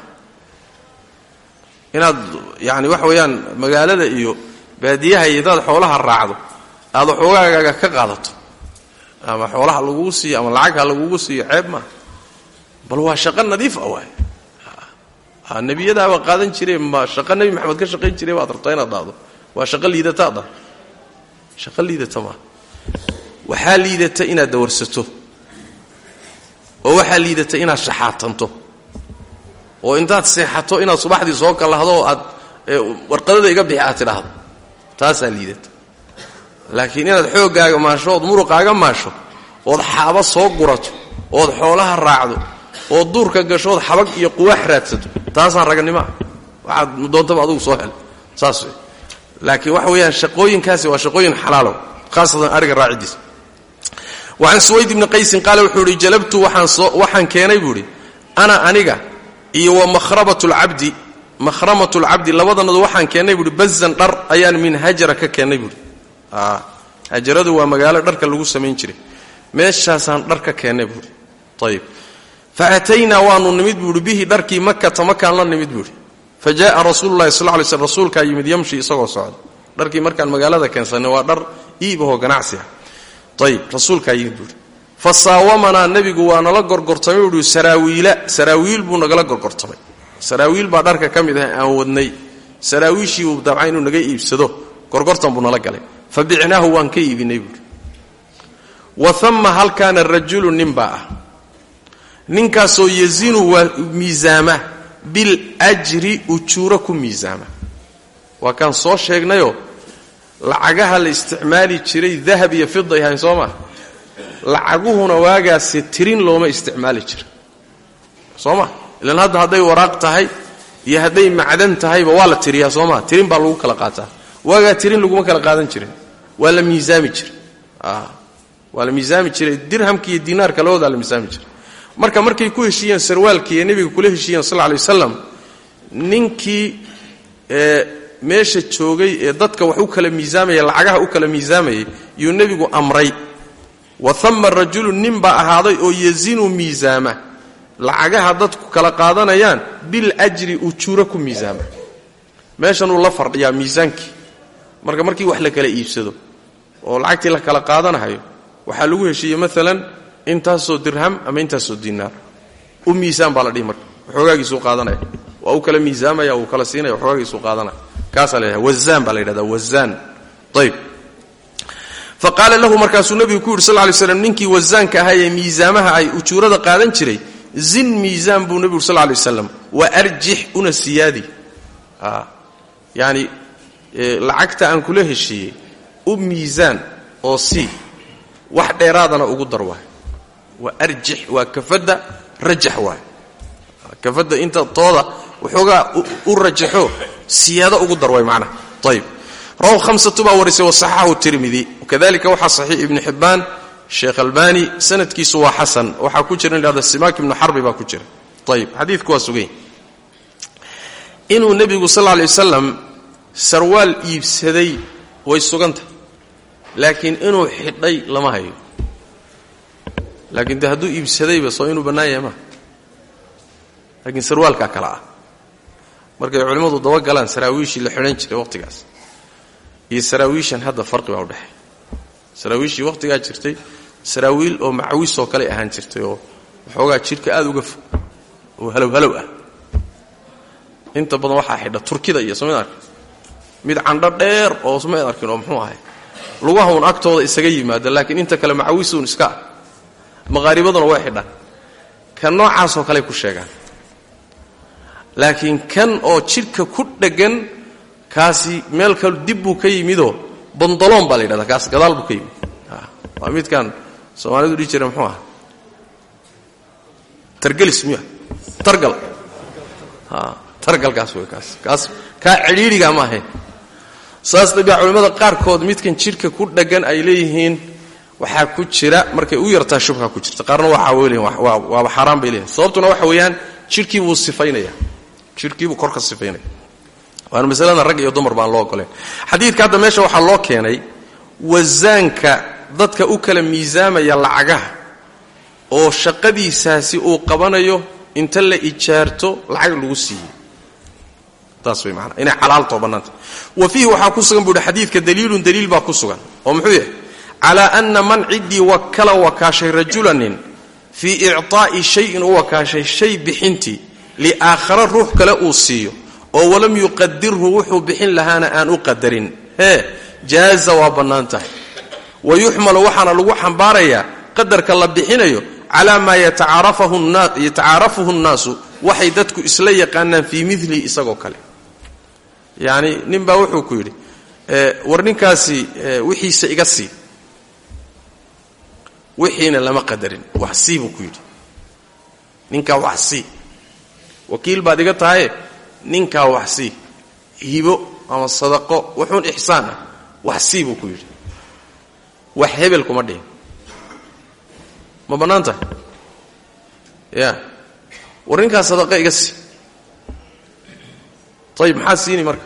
inaad yani waxa weeyaan magaalada iyo baadiyaha iyo hadaad xoolaha raacdo aad waxoogaagaaga ka qaadato ama xoolaha lagugu siiyo ama lacagha lagugu siiyo ceeb maaha bal waa shaqo nadiif ah waay nebiyadaaba qaadan jireen ma shaqo nebi maxamed ka shaqayn jiray baad rabtaa inaad dhahdo waa shaqo liidataad ah shaqo liidata maaha waxaa liidata inaad dawarsato oo waxaa liidata inaad shaxaatanto oo intaad seexato inaad subaxdii soo kallahdo oo aad warqadada iga bixi aad tidhaahdo taasaa liidata laakiin inaad xooggaaga maasho ood muruqaaga maasho ood xaaba soo gurato ood xoolaha raacdo ood duurka gasho ood xabag iyo quwaax raadsato taasaan raganimoa waxaad doontaba adugu soo hel saas wey laakiin waxa weeyaan shaqooyinkaasi waa shaqooyin xalaalow khaasatan ariga raacidiisa wacan suwayd ibni qaysin qaale wuxuu ihi jalabtu waxaan keenay buu idhi ana aniga iyo wa mahrabat lcabdi mahramat lcabdi labadanadu waxaan keennay buuhi bazan dhar ayaan min hajara ka keennay buuhi hajaradu waa magaalo dharka lagu samayn jiray meeshaasaan dhar ka keennay buuhi ayib fa ataynaa waanu nimid buuhi bihi dharkii makata makaan la nimid buuhi fa jaaa rasuulu lahi sal lay slm rasuulkaa yimid yamshi isagoo socda dharkii markaan magaalada keensanay waa dhar iibahoo ganacsi ah ayib rasuulkaa yimid buuhi fa saawamanaa nebigu waa nala gorgortamay buuhi saraawiila saraawiil buu nagala gorgortamay saraawiil baa dharka ka mid ah aan wadnay saraawiishii uu dabca inuu naga iibsado gorgortan buu nala galay fa bicnaahu waan ka iibinay buuhi wa ama halkaana rajulu nin baa ah ninkaasoo yazinu waa miisaama biljri ujuuro ku miisaama waa kaan soo sheegnayoo lacagaha la isticmaali jiray dahab iyo fiday ahayn soo maa lacaguhuna waagaasi tirin looma isticmaali jira soo ma ilan hadda hadday waraaq tahay iyo hadday macdan tahayba waa la tiriyaa soo maa tirin baa lagu kala qaataa waagaa tirin laguma kala qaadan jirin waa la miisaami jira waa la miisaami jiray dirhamka iyo dinaarka labadoodaa la miisaami jiray marka markay ku heshiiyeen sarwaalkii ee nebiga kula heshiiyeen sal lay wasalam ninkii meesha joogay ee dadka wax u kala miisaamaya lacagaha u kala miisaamayay yuu nebigu amray wa ama rajulu nin baa ahaaday oo yazinu miisaama lacagaha dadku kala qaadanayaan biljri ujuuro ku miisaama meeshanuu la fardhiyaa miisaankii marka markii wax la kala iibsado oo lacagtii la kala qaadanahayo waxaa lagu heshiiyey maalan intaasoo dirham ama intaasoo dinaar u miisaan baa la dhihi marka waxoogaagiisuu qaadanaya waa u kala miisaamaya wuu kala siinaya waxoogagiisu qaadanaya kaasaa la yidhahda wazaan baa la yidhahda wazaan ayb fa qaala lahu markaasuu nebigu ku yidhi sal lay slam ninkii wasaanka ahaa ee miisaamaha ay ujuurada qaadan jiray zin miisaan buu nebigu sal lay waslam wa arjix una siyaadi yani lacagta aan kula heshiiyey u miisaan oo sii wax dheeraadana ugu dar waay waa arjix waa kafadda rajax waay kafadda inta tooda waxoogaa u rajaxo siyaado ugu dar waay macnaha ayib rawahu hamsatu baa warisay wasaxaxahu tirmidi kadalika waxaa saxiix ibnu xibbaan sheekh albani sanadkiisu waa xasan waxaa ku jira in lahada simaak ibnu xarbi baa ku jira ayib xadiidku waa sugany inuu nebigu sal lay wasalam sarwaal iibsaday way suganta laakiin inuu xidhay lama hayo laakiin de hadduu iibsadayba soo inuu bannaan yahay maa laakiin sarwaalkaa kale ah markay culimmadu dabagalaan saraawiishii la xidhan jiray waqhtigaas iyo saraawiishan hadda farqi baa udhexeey saraawiishii waqhtigaa jirtay saraawiil oo macawisoo kale ahaan jirtay oo waxoogaa jidhka aada uga fog oo halow halow ah inta badan waxaa xidha turkida iyo somayd arkin mid candho dheer oo somayd arkin oo muxuu ahay lugahaun agtooda isaga yimaada laakiin inta kale macawisuun iska ah maqaaribaduna way xidhaan kan noocaasoo kaley ku sheegaan laakiin kan oo jidhka ku dheggan kaasi meel kal dib buu ka yimidoo bandaloon baa la yidhahdaa kaas gadaal buu ka yimid waa midkan soomaalidu dhihi jira muxuu aha targelis miya targal targalkaas wey kaas kaas kaa cidhiidhigaa ma ahayn saas dabia culimmada qaarkood midkan jidhka ku dheggan ay leeyihiin waxaa ku jira markay u yartaa shubha ku jirta qaarna waxaa weyleyihin waaba xaaraan bay leeyihin sababtuna waxa weeyaan jidhkii buu sifaynaya jidhkiibuu kor ka sifaynaya waana masalada rag iyo dumar baan loo ogoleen xadiidka hadda meesha waxaa loo keenay wasaanka dadka u kala miisaamaya lacagaha oo shaqadiisaasi uu qabanayo inta la ijaarto lacag lagu siiyey taas way maanaa inay xalaaltao bannaanta wa fiihi waxaa ku sugan buu hi xadiidka daliilun daliil baa ku sugan oo muxuu yahay calaa ana man ciddii wakala wakaashay rajulanin fii icطaa'i shayin u wakaashay shay bixintii liaakhara ruux kale uu siiyo oo walam yuqadirhu wuxuu bixin lahaana aan u qadarin hee jaaza waa bannaan tahay wa yuxmalu waxaana lagu xambaarayaa qadarka la bixinayo calaa maa yatacaarafuhu nnaasu waxay dadku isla yaqaanaan fii milihi isagoo kale yacni nin baa wuxuu ku yidhi war ninkaasi wixiisa iga sii wixiina lama qadarin wax sii buu ku yidhi ninkaa wax sii wakiil baad iga tahaye ninkaa wax sii hibo ama sadaqo wuxuun ixsaan ah wax sii buu ku yidhi wax hebel kuma dhihin ma bannaan tahay ya war ninkaa sadaqa iga sii ayib maxaad siini marka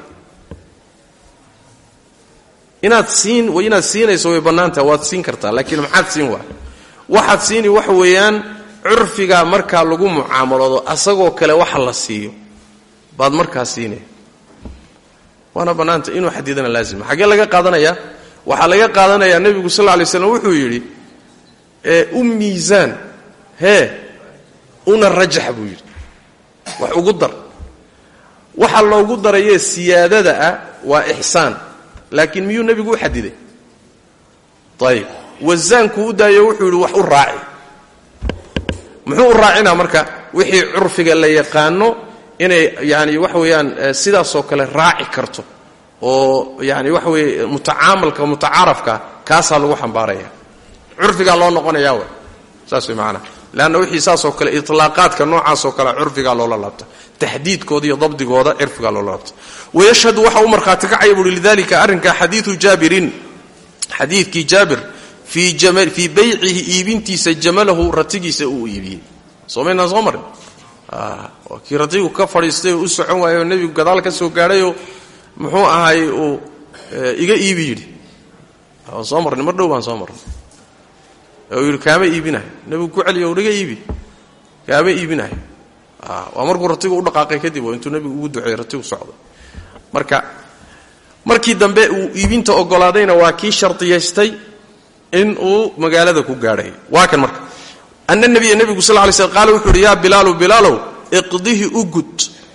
inaad siin inaad siinayso way bannaan tahay waad siin kartaa laakiin maxaad siin waa waxaad siini waxa weeyaan curfigaa markaa lagu mucaamaloodo asagoo kale waxa la siiyo baad markaa siinaya waana bannaanta inuu xadidana laazima xaggee laga qaadanayaa waxaa laga qaadanayaa nebigu sal lla alay slam wuxuu yidhi u miisaan hee una rajax buu yidhi wax ugu dar waxa loogu darayee siyaadada ah waa ixsaan laakiin miyuu nebigu u xadiday ayib wasaankuu u daayo wuxuu yidhi wax u raaci muxuu u raacinaa marka wixii curfiga la yaqaano inay yani waxa weeyaan sidaasoo kale raaci karto oo yani waxa weeye mutacaamalka mutacaarafka kaasaa lagu xambaaraya curfigaa loo noqonayaa w saas way maanaa leanna wixii saasoo kale itlaaqaadka noocaasoo kale curfigaa loola laabta taxdiidkooda iyo dabdigooda cirfigaa loola laabta wayashhadu waxa u markhaati kacaya buuhi lidalika arrinka xadiidu jaabirin xadiidkii jaabir fii baycihi iibintiisa jamalahu ratigiisa uu iibiyey soomaynaan soo marin waa kii ratigu ka fadhiistay oo u socon waayay oo nebigu gadaal ka soo gaadhayoo muxuu ahaay uu iga iibi yidhi waan soo marnay mar dhow baan soo marnay uu yidhi kaama iibinayo nebigu ku celiyo ur iga iibi kaama iibinayo waa markuu ratigu u dhaqaaqay kadib oo intuu nebigu ugu duceeyey ratigu socdo marka markii dambe uu iibinta ogolaadayna waa kii shardiyaystay in uu magaalada ku gaadhay waa kan marka ana nabiya nebigu sal lay sl qaala wuxuu uhi yaa bilaalu bilaalow iqdihi u gud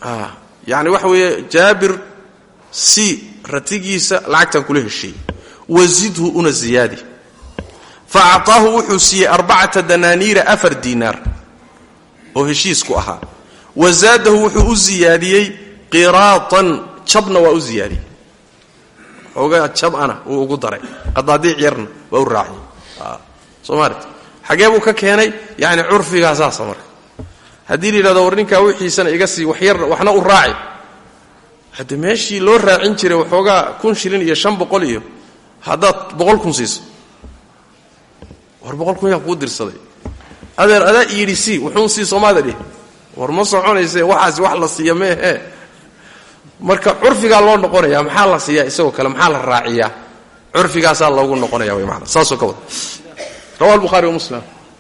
yani waxa weeye jaabir si ratigiisa lacagtan kula heshiiyey wazidhu una ziyaadi fa acطaahu wuxuu siiyey arbacata danaaniira afar diinaar oo heshiisku ahaa wa zaadahu wuxuu u ziyaadiyey qiraatan jabna waa u ziyaadiyey xoogaa jab ana wuu ugu daray qadaadiic yarna waa u raaciyey soo maalit xagee buu ka keenay yani curfigaa saasa marka haddii la yidhahdo war ninkaa wixiisana iga sii waxyar waxna u raaci hadde meeshii loo raacin jiray waxoogaa kun shilin iyo shan boqol iyo haddaad boqol kun siiso war boqol kun yaa kuu dirsaday adeer adaa yidhi sii wuxuun sii soomaada dhih war ma soconayse waxaasi wax la siiya meehe marka curfigaa loo noqonaya maxaa la siiyaa isagoo kale maxaa la raaciyaa curfigaasaa loogu noqonaya wy maana saasoo ka wada rawa albuhari wa muslim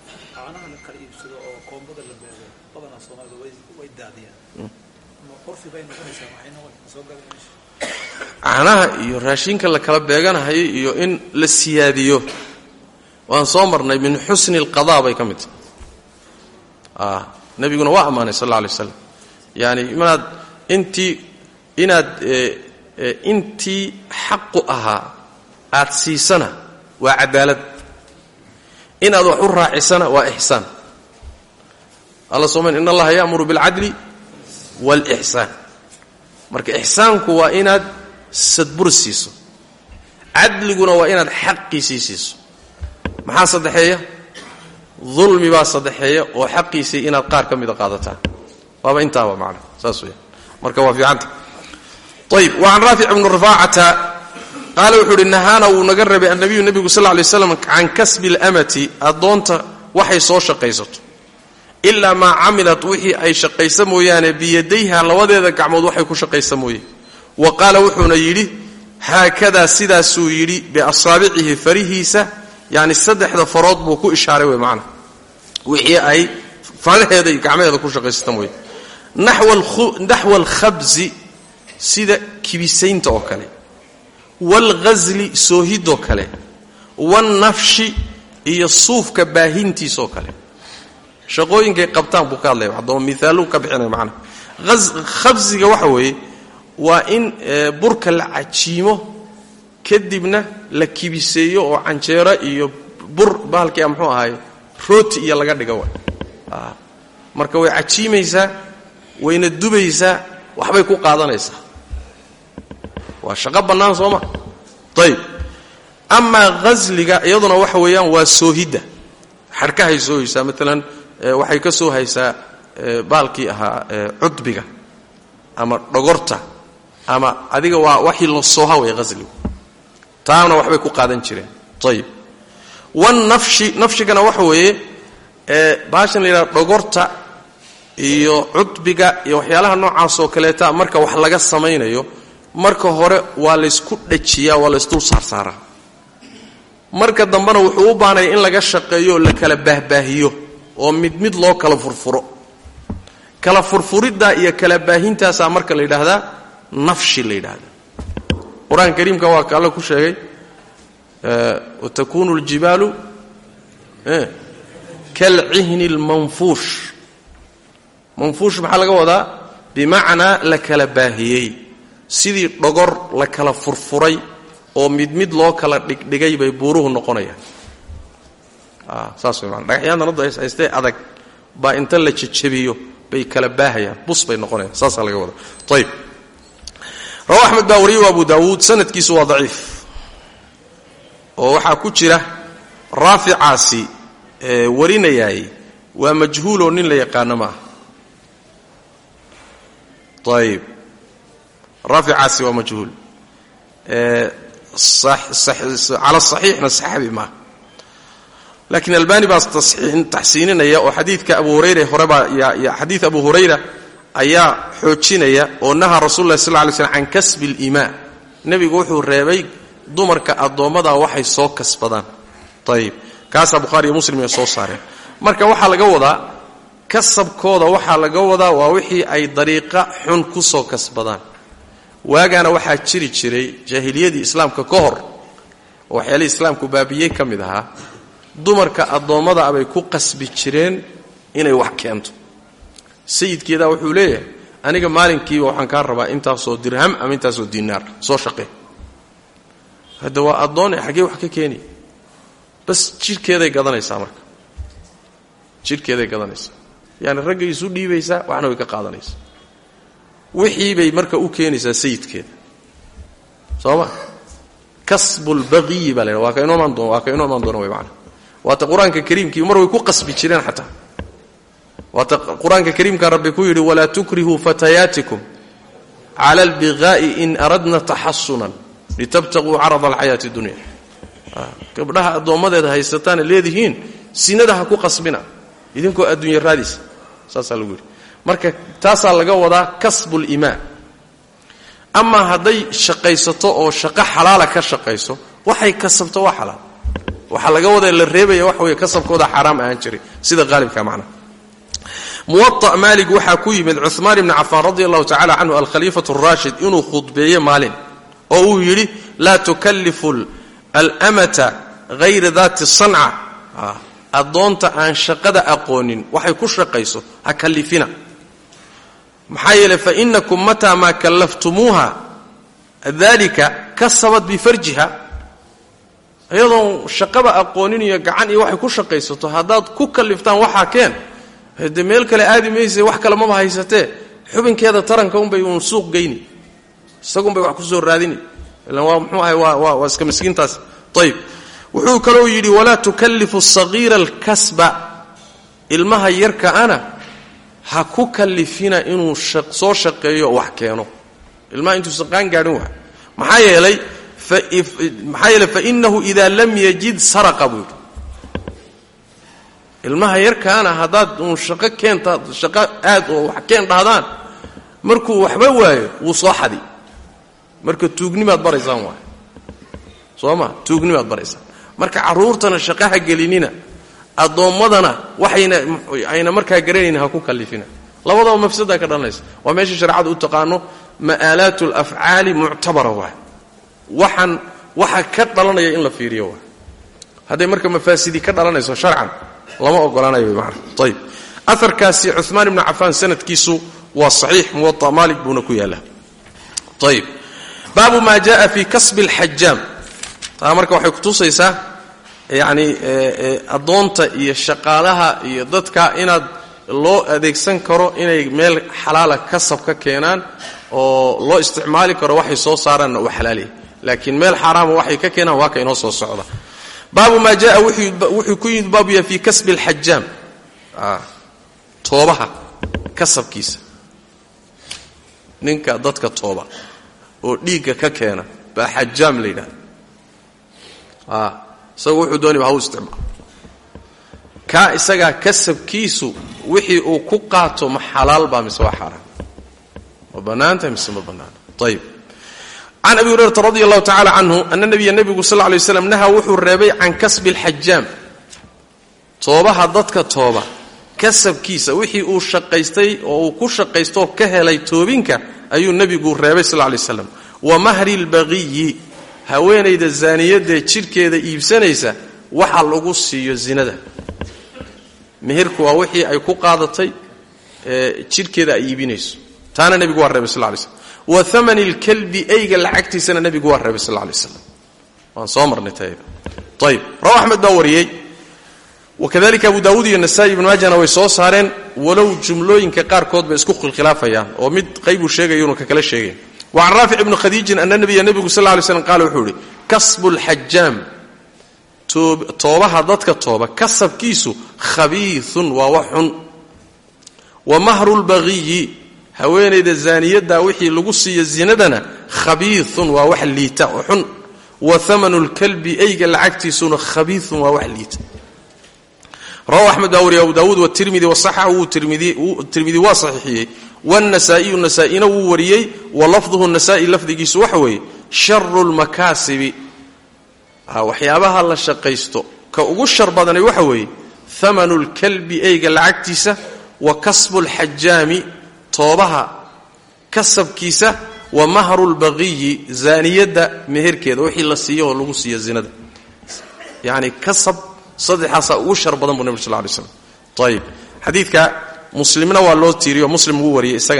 caanaha iyo raashinka la kala beeganahayo iyo in la siyaadiyo waan soo marnay min xusni alqada bay ka mid tahay nebiguna waa ammaanay sal alla alay waslam yani inaad intii inaad intii xaqu ahaa aad siisana waa cadaalad inaad wax u raacisana waa ixsaan alla soomay in allaha ya'muru bilcadli waalixsaan marka ixsaanku waa inaad sadbur siiso cadliguna waa inaad xaqiisii siiso maxaa saddexeeya dulmi baa saddexeeya oo xaqiisii inaad qaar ka mida qaadataan waaba intaaba macna saas weya marka waa fiicanta ayib wa can raafic bni rifaacata qaala wuxuu uhi nahaana wuu naga rabay annabiyu nebigu sal lay slam can kasbi اlamati addoonta waxay soo shaqaysato ilaa maa camilat wixii ay shaqaysa mooyaane biyadayha labadeeda gacmood waxay ku shaqaysa mooye wa qaala wuxuuna yidhi haakadaa sidaasuu yidhi biasaabicihi farihiisa yani saddexda farood buu ku ishaaray wey macna wixii ay faraheeda iyo gacmaheeda ku shaqaysata mooye naxwa alkhabzi sida kibisaynta oo kale waalghasli soohidoo kale waalnafshi iyo suufka baahintiisoo kale shaqooyinkay qabtaan buu ka hadlaya haddaba miaaluu ka bixinaya macnaha khabsiga waxa weeye waa in burka la cajiimo kadibna la kibiseeyo oo canjeero iyo bur bahalkia muxuu ahaay rooti iyo laga dhiga way marka way cajiimaysaa wayna dubaysaa waxbay ku qaadanaysaa waa shaqo bannaan soo ma ayib amaa ghasliga iyaduna waxa weeyaan waa soohidda xadhkahay soohaysaa maalan waxay ka soo haysaa baalkii ahaa cudbiga ama dhogorta ama adiga waa waxii la sooha way hasligu taana waxbay ku qaadan jireen ayib wanafshi nafshigana waxa weeye baashan la yidhaha dhogorta iyo cudbiga iyo waxyaalaha noocaasoo kaleeta marka wax laga samaynayo marka hore waa laysku dhajiyaa waa laysdul saarsaaraa marka dambena wuxuu u baanaya in laga shaqeeyo oo la kala baahbaahiyo oo mid mid loo kala furfuro kala furfuriddaa iyo kala baahintaasaa marka la yidhaahdaa nafshi la yidhaahda qur-aanka kariimka waa ka alle ku sheegay watakunu اljibaalu kalcihni اlmanfuush manfuush maxaa laga wadaa bimacnaa la kala baahiyey sidii dhogor la kala furfuray oo mid mid loo kala dhigdhigay bay buuruhu noqonayaan saas way maana dhagaxyaantan hadda haystee adag baa inta la jejebiyo bay kala baahayaan bus bay noqonayaan saasaa laga wadaa ayb rawa axmed baa wariye abu daawuud sanadkiisu waa daciif oo waxaa ku jira raaficaasi warinayaay waa majhuuloo nin la yaqaano maaha ayib raaficaasi waa majhuul cala saxiixna saxaabi maaha laakiin albani baa taxsiininaya oo xadiidka abu hurayra horebaa xadiid abu hurayra ayaa xoojinaya oo nahaa rasul lah sal ly slm can kasbi اlimaa nebigu wuxuu reebay dumarka addoommada waxay soo kasbadaan ayib kaasaa bukhaari iyo muslim ay soo saareen marka waxaa laga wadaa kasabkooda waxaa laga wadaa waa wixii ay dariiqa xun ku soo kasbadaan waagaana waxaa jiri jiray jaahiliyadii islaamka ka hor oo waxyaalihii islaamku baabiyey ka mid ahaa dumarka addoommada abay ku qasbi jireen inay wax keento sayidkeedaa wuxuu leeyahay aniga maalinkiiba waxaan kaa rabaa intaasoo dirham ama intaasoo dinaar soo shaqee hadda waa addoone xaggee wax ka keeni bas jidhkeeday gadanaysaa marka jidhkeeday gadanaysaa yaani raggay isu dhiibaysaa waxna way ka qaadanaysaa wixii bay marka u keenaysaa sayidkeeda soo ma kasbulbaqiyi baa la ydhaha waa ka inoo imaan doon waa ka inoo imaan doona way macana waata qur-aanka kariimkii mar way ku qasbi jireen xataa waata qur-aanka kariimka rabbi ku yidhi walaa tukrihuu fatayaatikum cala albiqaa'i in aradna taxasunan litabtaquu carada alxayaati dunya gabdhaha addoommadeeda haysataana leedihiin sinada ha ku qasbina idinkoo adduunya raadisa saasaa lagu yidhi marka taasaa laga wadaa kasbulimaa amaa hadday shaqaysato oo shaqo xalaala ka shaqayso waxay kasabto waa xalaal waxaa laga wada la reebaya waxa weeye kasabkooda xaaraam ahaan jiray sida qaalibka macnaha muwaطa maalig waxaa ku yimid cuثmaan ibni cafaan radi allahu tacala canhu alkhaliifatu اraashid inuu khudbeeye maalin oo uu yidhi laa tukalifu almata hayra daati sanca addoonta aan shaqada aqoonin waxay ku shaqayso ha kalifina maxaa yeeley fainakum mataa maa kallaftumuuha dalika kasabat bifarjiha iyadoon shaqaba aqoonin iyo gacan iyo waxay ku shaqaysato haddaad ku kaliftaan waxaa keen de meel kale aadi mayse wax kale maba haysatee xubinkeeda taranka unbay uun suuq geyni isagunbay wax kusoo raadini ilan waa mxuu ahay waa waa iska miskiintaas ayib wuxuu kaloo yidhi walaa tukallifu sagiira alkasba ilmaha yarka ana ha ku kalifina inuu soo shaqeeyo wax keeno ilmaha intuusan qaan gaadhin waa maxaa yeelay maxaa yeeley fainahu ida lam yajid saraqa buu yidhi ilmaha yarkaana haddaad uun shaqo keenta shaqo aad oo wax keen dhahdaan markuu waxba waayo wuu soo xadi marka tuugnimaad baraysaan waay soo ma tuugnimaad baraysaan marka carruurtana shaqaha gelinina addoommadana waxayna ayna markaa garanaynin ha ku kallifina labadaba mafsadaa ka dhalanaysa waa meesha shareecadu u taqaano ma'aalaat alafcaali muctabara waay waxaan waxa ka dhalanaya in la fiiriyo waay hadday marka mafaasidi ka dhalanayso sharcan lama ogolaanayo man ayb aarkaasi cumaan ibnu cafaan sanadkiisu waa saxiix muwa maalik buuna ku yaala ayb baabu maa jaa fi kasbi اlxajaam taa marka waxay kutusaysaa yani addoonta iyo shaqaalaha iyo dadka inaad loo adeegsan karo inay meel xalaala kasab ka keenaan oo loo isticmaali karo waxay soo saaraanna uu xalaaliya laakiin meel xaaraama waxay ka keenaan waa ka inoo soo socda baabu maa jaa wuxuu ku yimid baabu yahay fi kasbi اlxajaam toobaha kasabkiisa ninka dadka tooba oo dhiigga ka keena baa xajaam la yidhahda isagu wuxuu doonayba ha u isticmaalo kaa isagaa kasabkiisu wixii uu ku qaato ma xalaal baa mise waa xaaraan ma bannaantahay mise ma bannaana ayib can abi hurayrata radi allahu tacala canhu ana nabiya nebigu sal lla lay slam nahaa wuxuu reebay can kasbi alxajaam toobaha dadka tooba kasabkiisa wixii uu shaqaystay oo uu ku shaqaystoo ka helay toobinka ayuu nebigu reebay sal lla lay slam wa mahri lbaqiyi haweenayda zaaniyadee jidhkeeda iibsanaysa waxa lagu siiyo zinada meherku waa wixii ay ku qaadatay jidhkeeda ay iibinayso taana nebigu waa reebay sal lla lay slam wa amani lkalbi eyga lacagtiisana nebigu waa reebay sal lla lay slam waan soo marnay tayada ayib rawa axmed baa wariyey wakadalika abu daawuud iyo nasa'i ibnu maajana way soo saareen walow jumlooyinka qaarkood bay isku khilkhilaafayaan oo mid qaybuu sheegaya unu ka kala sheegay wa can raafic ibni khadiijin ana nabiya nebigu sal ly slam qaala wuxuu ihi kasbu lxajaam toobaha dadka tooba kasabkiisu khabiiun waa wax xun wa mahru lbaqiyi haweenayda zaaniyadda wixii lagu siiyo zinadana khabiiun waa wax liita oo xun wa amanu lkalbi eyga lacagtiisuna khabiiun waa wax liita rawahu axmed baa wariya abu daawuud watirmidi wasaxahu tirmidi waa saxiixiyey wاnasaa'iyu nasaa'ina wuu wariyey wa lafduhu nasa'i lafdigiisu waxa weeye sharu lmakaasibi waxyaabaha la shaqaysto ka ugu shar badanay waxa weeye hamanu lkalbi eyga lacagtiisa wa kasbu lxajaami toobaha kasabkiisa wa mahru lbaqiyi zaaniyadda meherkeeda wixii la siiyo oo lagu siiyo zinada yani kasab saddexaasaa ugu shar badan buu nabig sal lay slam ayib xadiidka muslimna waa loo tiiriyo muslim wuu wariyey isagana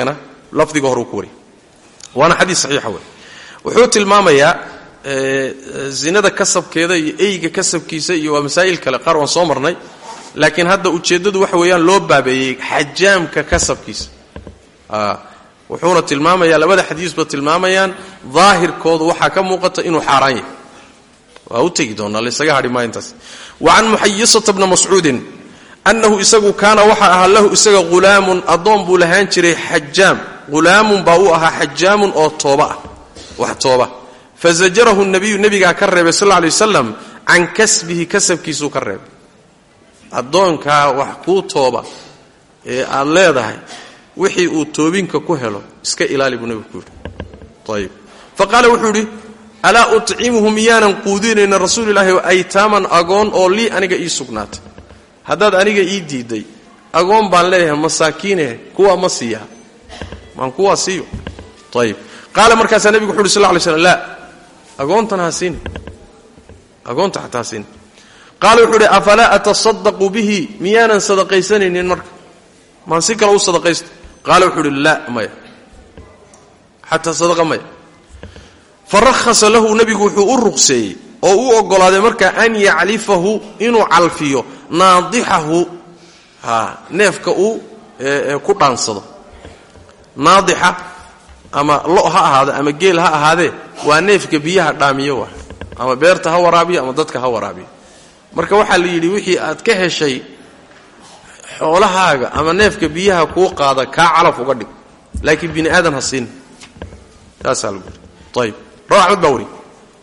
lafdiga hore uu ku wariyay waana xadiis saxiixa wey wuxuu tilmaamayaa zinada kasabkeeda iyo eyga kasabkiisa iyo waa masaa'il kale qaar waan soo marnay laakiin hadda ujeeddadu waxa weeyaan loo baabeeyey xajaamka kasabkiisa wuxuuna tilmaamayaa labada xadiisba tilmaamayaan daahirkoodu waxaa ka muuqata inuu xaaraan yahay waa u tegi doonaa laysaga hadhi maa intaas wa can muxayisata bna mascuudin annahu isagu kaana waxa ahaa lahu isaga hulaamun addoon buu lahaan jiray xajaam hulaamun baa u ahaa xajaamun oo tooba ah wax tooba fazajarahu nabiyu nebigaa ka reebay sal lla lay wasalam can kasbihi kasabkiisuu ka reebay addoonkaa wax kuu tooba ee aad leedahay wixii uu toobinka ku helo iska ilaali buu nebigu ku yidhi ayib fa qaala wuxuu yidhi alaa ucimuhu miyaanan quudinayna rasuulilaahi aytaaman agoon oo lii aniga ii sugnaatay haddaad aniga ii diiday agoon baan leeyahay masaakiine kuwaa ma siiyaa maan kuwaa siiyo ayib qaala markaasaa nebigu wuxu uhi sal ly slm laa agoontan ha siin agoonta xataa ha siin qaala wuxuu uhi afalaa atasadaqu bihi miyaanan sadaqaysanaynin marka maan si kale u sadaqaysto qaala wuxuu uhi laa maya xataa sadaqa maya farahasa lahu nebigu wuxuu u ruqseeyey oo u oggolaaday marka an yaclifahu inuu calfiyo naadixahu neefka uu ku dhaansado naadixa ama lo ha ahaado ama geel ha ahaadee waa neefka biyaha dhaamiyo wa ama beerta ha waraabiyo ama dadka ha waraabiyo marka waxaa la yidhi wixii aad ka heshay xoolahaaga ama neefka biyaha kuu qaada kaa calaf uga dhig laakiin bini aadan ha siin saasaa lagu yidhi ayib rawa axmed baa wari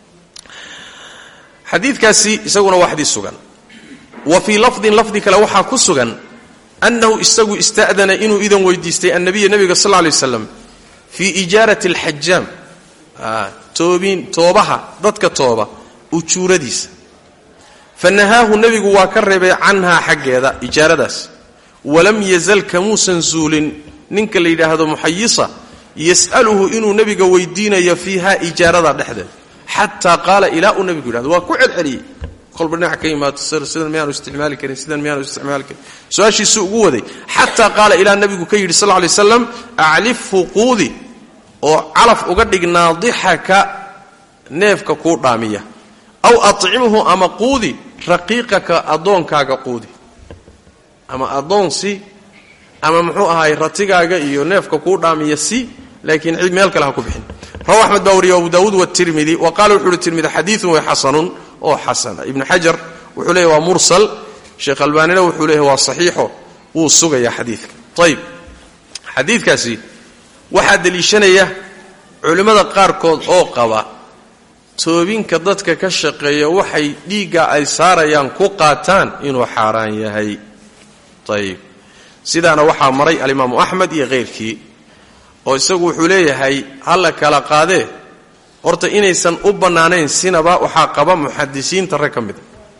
xadiidkaasi isaguna waa xadiis sugan wa fii lafdin lafdi kale waxaa ku sugan annahu isagu ista'dana inuu idan weydiistay annabiya nebiga sal lay waslam fii ijaarati alxajaam toobin toobaha dadka tooba ujuuradiisa fa nahaahu nebigu waa ka reebay canhaa xaggeeda ijaaradaas walam yazal kamuusan zuulin ninka la yidhaahdo muxayisa yas'aluhu inuu nebiga weydiinayo fiiha ijaarada dhexdeeda xataa qaala ilaa uu nebigu yidhahdo waa ku celceliyey kolba dhinac ka yimaado sidan miyaanu isticmaali karin sidan miyaanu isticmaali karin su-aashiisu ugu waday xataa qaala ilaa nebigu ka yidhi sal lla lay slam aclifhu quudi oo calaf uga dhig naadixaka neefka kuu dhaamiya aw acimhu ama quudi raqiiqaka addoonkaaga quudi ama addoon si ama muxuu ahaay ratigaaga iyo neefka kuu dhaamiya si laakiin cid meel kale ha ku bixin rawa axmed baa wariya abu daawuud watirmidi wa qaala wuxu uhi tirmidi xadiiun way xasanun oo xasana ibnu xajar wuxuu leeyahy waa mursal sheekh albaanina wuxuu leeyahy waa saxiixo wuu sugayaa xadiidka ayib xadiidkaasi waxaa deliishanaya culimmada qaarkood oo qaba toobinka dadka ka shaqeeya waxay dhiigga ay saarayaan ku qaataan inuu xaaraan yahay ayib sidaana waxaa maray alimaamu axmed iyo khayrkii oo isagu wuxuu leeyahay halla kala qaadee horta inaysan u bannaanayn sinaba waxaa qaba muxadisiinta rag ka mida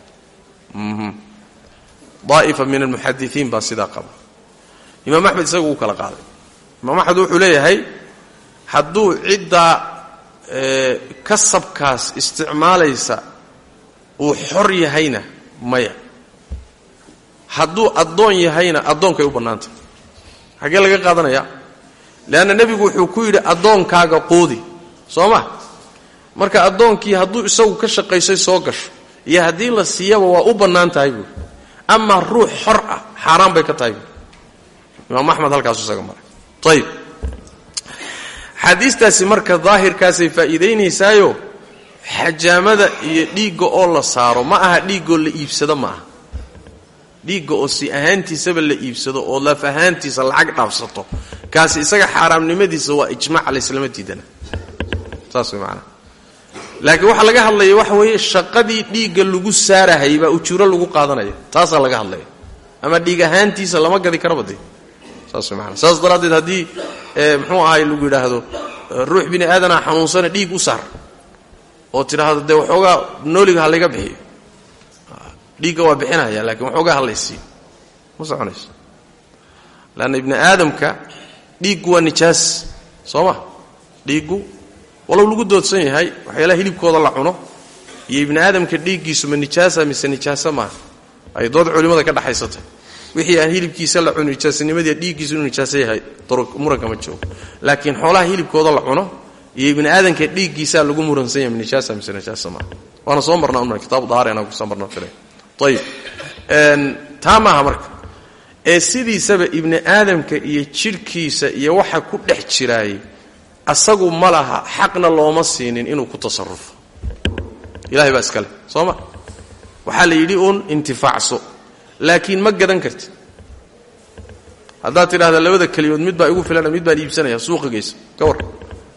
daa'ifa min almuxadisiin baa sidaa qaba imaam axmed isagu uu kala qaaday imaam axmed wuxuu leeyahay hadduu ciddaa kasabkaas isticmaalaysa uu xor yahayna maya hadduu addoon yahayna addoonkay u bannaantah xaggee laga qaadanaya leanna nebigu wuxuu ku yidhi addoonkaaga quudi soo ma marka addoonkii hadduu isagu ka shaqaysay soo gasho iyo haddii la siiyaba waa u bannaan tahay buuri amaa ruux xor ah xaaraan bay ka tahay buuri imaam axmed halkaasu isaga maray ayib xaadiistaasi marka daahirkaasay faa'iidaynaysaayo xajaamada iyo dhiigga oo la saaro ma aha dhiiggoo la iibsado ma aha dhiigga oo si ahaantiisaba la iibsado oo laf ahaantiisa lacag dhaafsato kaasi isaga xaaraamnimadiisa waa ijmac layslama diidana saas way maanaa laakiin waxaa laga hadlaya waxa weeye shaqadii dhiigga lagu saarahay baa ujuuro lagu qaadanaya taasaa laga hadlaya ama dhiig ahaantiisa lama gadi karaba dee saas way maanaa saas daraaddeed haddii muxuu ahay lagu yidhaahdo ruux bini aadanaa xanuunsana dhiig u saar oo tidhaahdo dee waxoogaa nooliga ha layga bixiyo dhiigga waa bixinaya laakiin waxoogaa hadlaysiiyo ma soconayso leanna ibni aadamka dhiiggu waa nijaas soo ma dhiiggu walow lagu doodsan yahay waxyaalaha hilibkooda la cuno iyo ibni aadamka dhiiggiisu ma nijaasa mise nijaasa maaha ay dood culimmada ka dhexaysatay wixii aan hilibkiisa la cuno nijaasanimadii dhiiggiisu inuu nijaaso yahay muranka ma joogo laakiin xoolaha hilibkooda la cuno iyo ibni aadanka dhiiggiisaa lagu muransan yahay nijaasa mise nijaasa maa waana soo marnaa una kitaabu dahaar inaan kusoo marno filay ayib taa maaha marka ee sidiisaba ibni aadamka iyo jidhkiisa iyo waxa ku dhex jiraayay asagu ma laha xaqna looma siinin inuu ku tasarufo ilahay baa iskale soo ma waxaa la yidhi uun intifaacso laakiin ma gadan karti haddaad tidhahda labada keliyood mid baa igu filana mid baan iibsanaya suuqa geysa ka war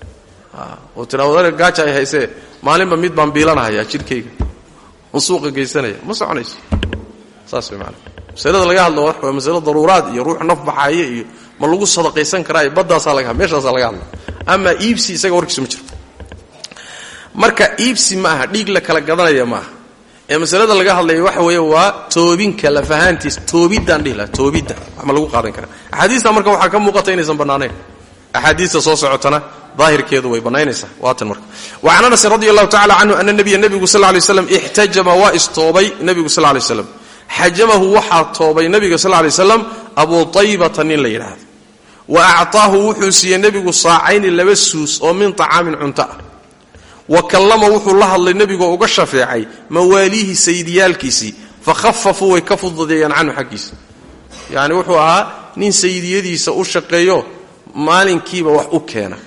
oo tidhahdo gaaja ay haysee maalinba mid baan biilanahayaa jidhkayga on suuqa geysanaya ma soconayso saas way maanaa masalada laga hadlo waa masalo daruuraad iyo ruux naf baxaaya iyo ma lagu sadaqaysan karaayo baddaasaa laga meeshaasaa laga hadla amaa iibsi isaga warkiisu ma jiro marka iibsi ma aha dhiig la kala gadanaya ma aha ee masalada laga hadlaya waxa weeye waa toobinka lafahaantiis toobiddaan dhihi laha toobidda wax ma lagu qaadan karaa axaadiista marka waxaa ka muuqata inaysan bannaanayn axaadiista soo socotana daahirkeedu way bannaynaysaa waatan marka wa can anasin radi allahu tacala canhu ana nabiya nebigu sal lay slam ixtajama waa istoobay nebigu sal lay slam xajamahu waxaa toobay nebiga sal lay slam abu taybata nin la yidhaahdo wa acطaahu wuxuu siiyey nebigu saacayni laba suus oo min طacaamin cunto ah wa kallama wuxuu la hadlay nebigoo uga shafeecay mawaaliihi sayidiyaalkiisii fakhafafuu way ka fududeeyaan canhu xaggiisa yacni wuxuu ahaa nin sayidiyadiisa u shaqeeyo maalinkiiba wax u keena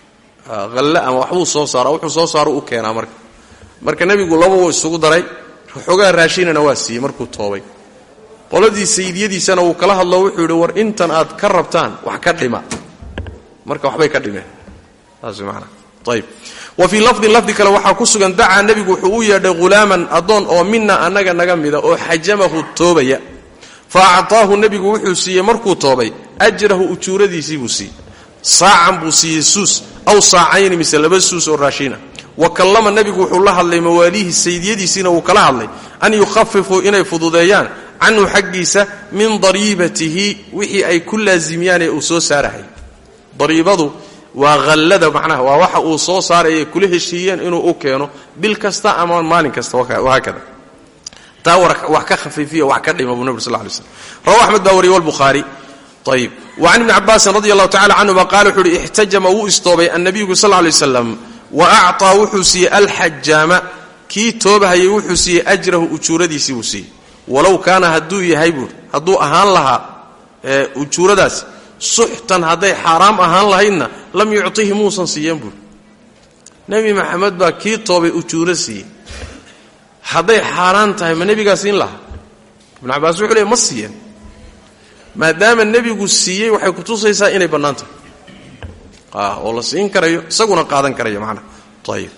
halle ama waxbuu soo saara wuxuu soo saaro u keenaa marka marka nebigu laba wuu isugu daray xoogaa raashinana waa siiyey markuu toobay qoladii sayidiyadiisana wuu kala hadlo wuxuu yidhi war intan aad ka rabtaan wax ka dhima marka waxbay ka dhimeen saas maanaa ayb wa fii lafdin lafdi kale waxaa ku sugan dacaa nebigu wuxuu u yeedhay hulaaman addoon oo mina annaga naga mida oo xajamahu toobaya fa acطaahu nebigu wuxuu siiyey markuu toobay ajrahu ujuuradiisii buu siiyey saacan buu siiyey suus aw saacayni mise laba suus oo raashiina wa kallama nebigu wuxuu la hadlay mawaaliihi saydiyadiisiina wuu kala hadlay an yukhafifuu inay fududeeyaan canhu xaggiisa min dariibatihi wixii ay ku laasimiyaan ee uu soo saarahay dariibadu waa hallada macnaha waa waxa uu soo saaraya kula heshiiyeen inuu u keeno bil kasta ama maalin kasta wahaakada taa wax ka khafiifiya wax ka dhima buu nabig sal lay slm rawa axmed baa wariyey walbukhaari ayib wa can ibni cabaasin radi allahu tacala canhuma qaala wuxuu uhi ixtajama wuu istoobay annabiyu sal lay slam wa acطaa wuxuu siiyey alxajaama kii toobahayay wuxuu siiyey ajrahu ujuuradiisii buu siiyey walow kaana hadduu yahay buuri hadduu ahaan lahaa ujuuradaasi suxtan hadday xaaraam ahaan lahaydna lam yucطihi muusan siiyeen buuri nebi maxamed baa kii toobay ujuuro siiyey hadday xaaraan tahay ma nebigaa siin lahaa ibnu cabaas wuxuu leey ma siiyeen maadaama nebigu siiyey waxay kutusaysaa inay bannaan tahay oo la siin karayo isaguna qaadan karayo macnaha ayib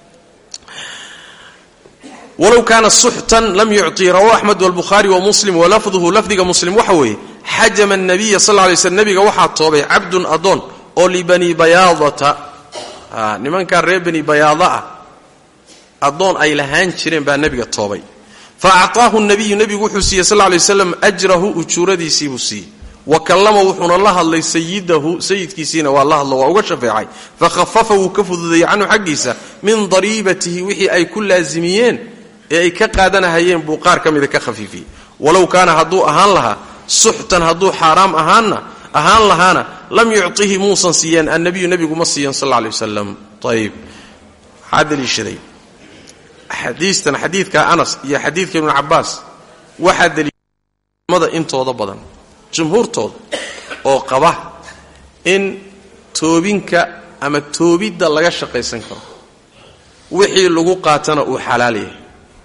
walow kaana suxtan lam yucطi rawa axmed wاlbukhaari wamuslim walafduhu lafdiga muslim waxa weeye xajama الnabiya sal lay slm nebiga waxaa toobay cabdun adoon oo libani bayaadata nimankaa reer bani bayaada ah addoon ay lahaan jireen baa nebiga toobay fa acطaahu nabiyu nebigu wuxuu siiyey sal lay slam ajrahu ujuuradiisii buu siiyey wa kallama wuxuuna la hadlay sayidahu sayidkiisiina waa la hadlo waa uga shafeecay fakhafafa wuu ka fududeeyey canhu xaggiisa min dariibatihi wixii ay ku laasimiyeen ee ay ka qaadanahayeen buu qaar ka mida ka khafiifiyey walow kaana hadduu ahaan lahaa suxtan hadduu xaaraam ahaanna ahaan lahaana lam yucطihi muusan siiyeen annabiyu nebigu ma siiyan sal lla alay wasalam ayib maxaa daliishaday xadiistan xadiidka anas iyo xadiidka ibnu cabaas waxaa daliilmada intooda badan jumhuurtooda oo qaba in toobinka ama toobidda laga shaqaysan karo wixii lagu qaatana uu xalaal yahay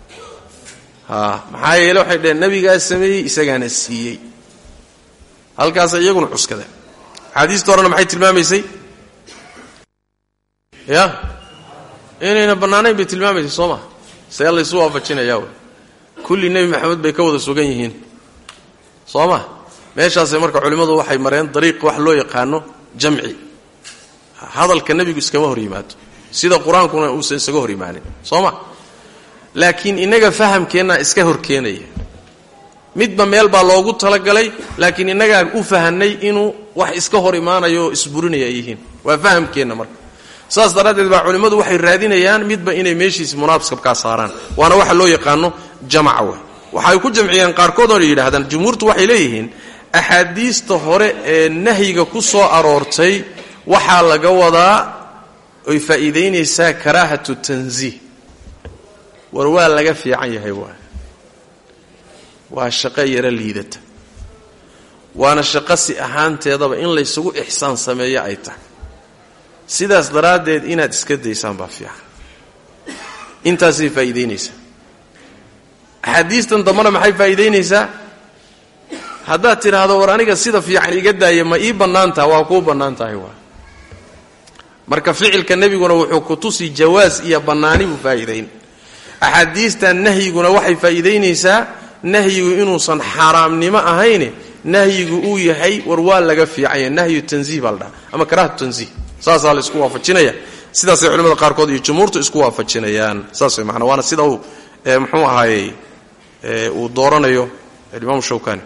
maxaa yeele waxay dhaheen nabigaa sameeyey isagaana siiyey halkaasa iyaguna cuskadeen axaadiista horena maxay tilmaamaysay ya inayna bannaanayn bay tilmaamaysay soo maa see laysu waafajinayaa wey kulli nebi maxamed bay ka wada sugan yihiin soo ma meeshaasay marka culimmadu waxay mareen dariiq wax loo yaqaano jamci hadalka nebigu iskama hor yimaado sida qur-aankuna uusan isaga hor yimaanin soo ma laakiin innaga fahamkeennaa iska horkeenaya midba meel baa loogu talagalay laakiin innagaa u fahanay inuu wax iska hor imaanayo oo isburinaya ay yihiin waa fahamkeenna marka saas daraaddeed baa culimmadu waxay raadinayaan midba inay meeshiis munaasabkaa saaraan waana waxa loo yaqaano jamaca wey waxay ku jamciyeen qaarkood oo yidhaahdaan jumhuurtu waxay leeyihiin axaadiista hore ee nahyiga ku soo aroortay waxaa laga wadaa oy faa'iidaynaysaa karaahatu tansiih war waa laga fiican yahay waa waa shaqo yaro liidata waana shaqo si ahaanteedaba in laysugu ixsaan sameeyo ay tahay sidaas daraaddeed inaad iska daysaan baa fiican intaasay faa'iidaynaysaa axaadiistan dambana maxay faa'iidaynaysaa haddaad tidhaahdo war aniga sida fiican iga daaya ma ii bannaan taha waa kuu bannaan tahay waa marka ficilka nebiguna wuxuu ku tusi jawaas iyo bannaani buu faa'iidayn axaadiistan nahyiguna waxay faa'iidaynaysaa nahyigu inuusan xaaraamnimo ahayne nahyigu uu yahay war waa laga fiicanya nahyu tansiih baa la dhaha ama karaahatu tansiih saasaa la isku waafajinaya sidaasay culimada qaarkood iyo jumhuurtu isku waafajinayaan saas way maanaa waana sida uu muxuu ahaayey uu dooranayo imaamu shawkani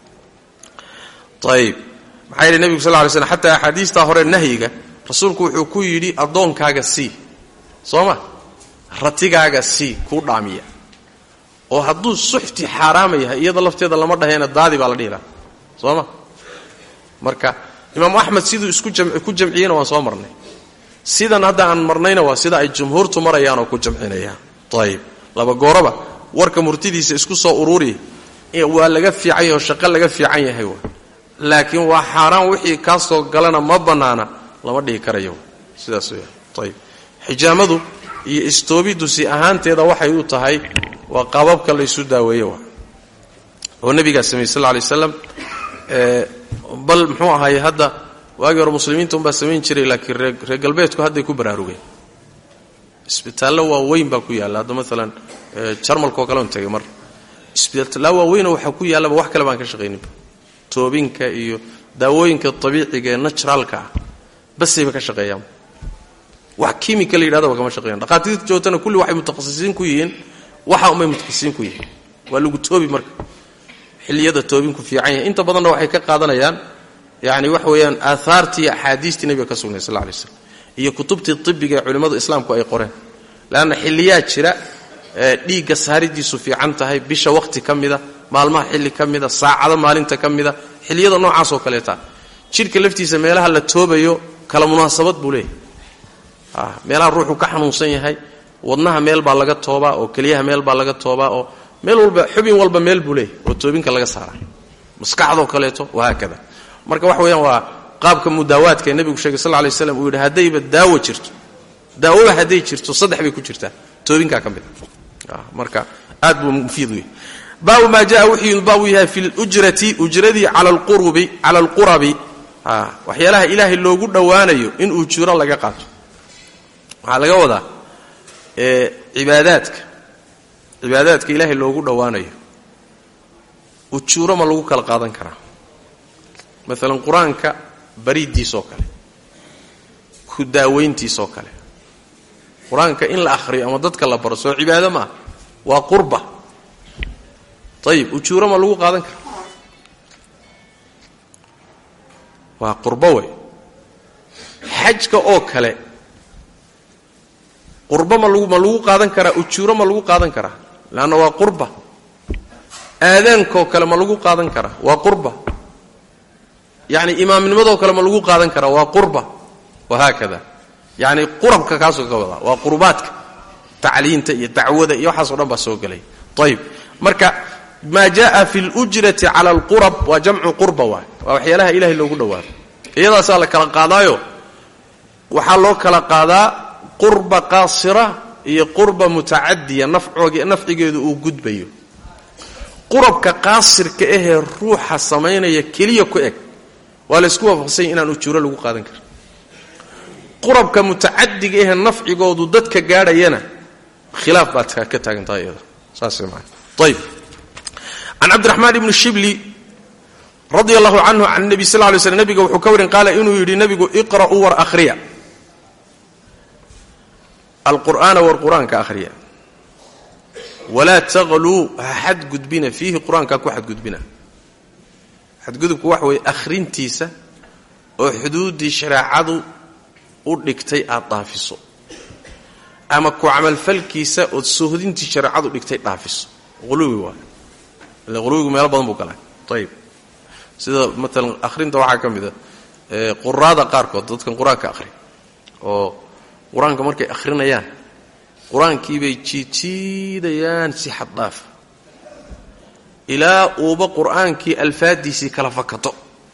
ayib maxaa yidhi nebigu sal ly slm xataa axaadiistaa hore nahyiga rasuulku wuxuu ku yidhi addoonkaaga sii soo ma ratigaaga sii kuu dhaamiya oo hadduu suxti xaaraama yahay iyada lafteeda lama dhaheena daadi baa la dhihi laha soo ma marka imaamu axmed siduu isku ku jamciyena waan soo marnay sidan hadda aan marnayna waa sida ay jumhuurtu marayaan oo ku jamcinayaan ayib laba gooraba warka murtidiisa isku soo ururiya waa laga fiican yahay oo shaqo laga fiican yahay wa laakiin waa xaaraan wixii kaa soo galana ma bannaana lama dhihi karayo sidaas weya ayib xijaamadu iyo istoobiddu si ahaanteeda waxay u tahay waa qaababka laysu daaweeye wa oo nebigaa sameeyey sal lla lay waslam bal muxuu ahaye hadda waagii hore muslimiinta unbaa samayn jiray laakiin reer galbeedku hadday ku baraarugeen isbitaallo waaweyn baa ku yaalla hadda maalan jarmalkaoo kale on tegay mar isbitaalla waaweynoo waxaa ku yaallaba wax kale baan ka shaqayninba toobinka iyo daawooyinka abiiciga ee naturaalka ah basayba ka shaqeeyaan wax kimika la yidhahdaba kama shaqeeyan dhaqaatiirta joogtana kulli waxay mutakhasisiin ku yihiin waxa unbay mutakhasisiin ku yihiin waa lagu toobi marka xilliyada toobinku fiican yahay inta badanna waxay ka qaadanayaan yani waxa weeyaan aahaartii axaadiistii nebiga ka sugnay sal lay slam iyo kutubtii ibiga ee culimmadu islaamku ay qoreen leanna xilliyaa jira dhiigga saaridiisu fiican tahay bisha wakhti ka mida maalmaha xilli ka mida saacado maalinta ka mida xilliyada noocaas oo kaleeta jidhka laftiisa meelaha la toobayo kala munaasabad buu leeyahay meelaha ruuxu ka xanuunsan yahay wadnaha meel baa laga toobaa oo keliyaha meel baa laga toobaa oo meel walba xubin walba meel buu leeyahay oo toobinka laga saara maskaxdoo kaleeto wahaakada marka waxa weeyaan waa qaabka mudaawaadka ee nebigu sheegay sal lay slam uu yidhi haddayba daawo jirto daawoba hadday jirto saddex bay ku jirtaa toobinkaa ka mid marka aad buu mufiid u yahay baabu maa jaa wuxuu baabu yahay fi lujrati ujradii cala alqurubi cala alqurabi waxyaalaha ilaahay loogu dhowaanayo in ujuro laga qaato waxaa laga wadaa cibaadaadka cibaadaadka ilaahay loogu dhowaanayo ujuuro ma lagu kala qaadan karaa maalan qur-aanka bariiddiisoo kale ku daaweyntiisoo kale qur-aanka in la akhriyo ama dadka la baro soo cibaado ma ah waa qurba ayib ujuuro ma lagu qaadan karaa waa qurbo wey xajka oo kale qurbo ma lagu ma lagu qaadan karaa ujuuro ma lagu qaadan karaa leanna waa qurba aadaankaoo kale ma lagu qaadan karaa waa qurba yacni imaamnimadoo kale ma lagu qaadan karaa waa qurba wahaakada yacni qurabka kaasoo ka wadaa waa qurbaadka tacliinta iyo dacwada iyo waxaasoo dhan baa soo gelay ayib marka maa jaءa fi اlujrati cala alqurab waa jamcu qurba waay waa waxyaalaha ilahay loogu dhowaado iyadaasaa la kala qaadaayo waxaa loo kala qaadaa qurba qaasira iyo qurba mutacadiya nafcigeedu uu gudbayo qurabka qaasirka ahee ruuxa samaynaya keliya ku eg waa laysku waafaqsanya inaan ujuuro lagu qaadan karin qurabka mutacadiga ahee nafcigoodu dadka gaadhayana khilaaf baad ka taagantahay iyada saas maa ayb can cabdiraxmaan ibni shibli radi allahu canhu can nebi sal lay slm nebiga wuxuu ka warin qaala inuu yidhi nebigu iqra'uu war akhriya alqur'aana war qur-aanka akhriya walaa taqluu ha xadgudbina fiihi qur-aankaa ku xadgudbina xadgudubku waxa weeye akhrintiisa oo xuduuddii shareecadu u dhigtay aad dhaafiso ama ku camalfalkiisa ood sohdintii shareecadu dhigtay dhaafiso quluwi waa ila quluwigu meelo badan buu galaa ayib sida maalan akhrinta waxaa ka mid a quraada qaarkood dadkan qur-aanka akhri oo qur-aanka markay akhrinayaan qur-aankiibay jiidjiidayaan si xad dhaafa ilaa uuba qur-aankii alfaadiisii kala fakato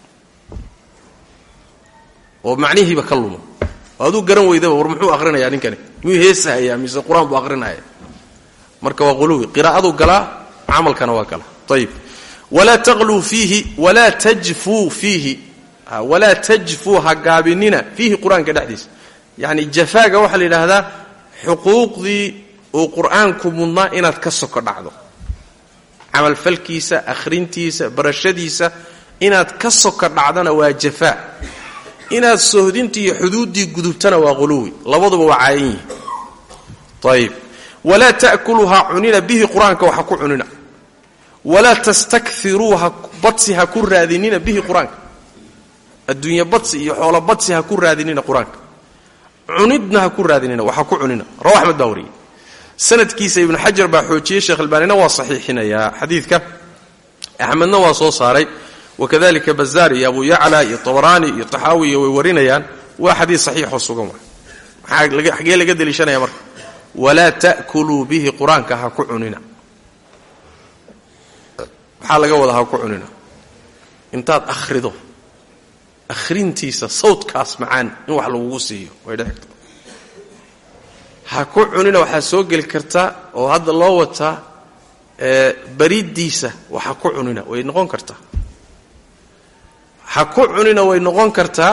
oo macnihiiba ka lumo oo aduu garan weydaba war muxuu ahrinayaa ninkani miyuu heesahayaa mise qur-aan buu akhrinaya marka waa quluwi qiraa'adu galaa camalkana waa galaa ayib walaa taqluu fiihi walaa tajfuu fiihi walaa tajfuu ha gaabinina fiihi qur-aanka dhexdiisa yacni jafaaga waxaa la yidhaahdaa xuquuqdii uu qur-aanku mudnaa inaad ka soko dhacdo camalfalkiisa akhrintiisa barashadiisa inaad ka soka dhacdana waa jafaa inaad sohdintii iyo xuduuddii gudubtana waa quluwi labaduba waa caayan yihi ayib walaa ta'kuluuha cunina bihi qur-aanka waxa ku cunina walaa tastakfiruuha badsi ha ku raadinina bihi qur-aanka adduunya badsi iyo xoolo badsi ha ku raadinina qur-aanka cunidna ha ku raadinina waxa ku cunina rawa axmed baa wariyey sanadkiisa ibnu xajar baa xoojiyey sheekh albaanina waa saxiixinayaa xadiidka axmedna waa soo saaray wakadalika bazaar iyo abu yacla iyo tabaraani iyo taxaawiya way warinayaan waa xadiid saxiixoo sugan wa xagee laga deliishanaya marka walaa ta'kuluu bihi qur-aanka ha ku cunina maxaa laga wadaa ha ku cunina intaad akhrido akhrintiisa sawdkaas macaan in wax lagugu siiyo way dhici karta ha ku cunina waxaa soo geli kartaa oo hadda loo wataa bariddiisa waxa ku cunina way noqon kartaa ha ku cunina way noqon kartaa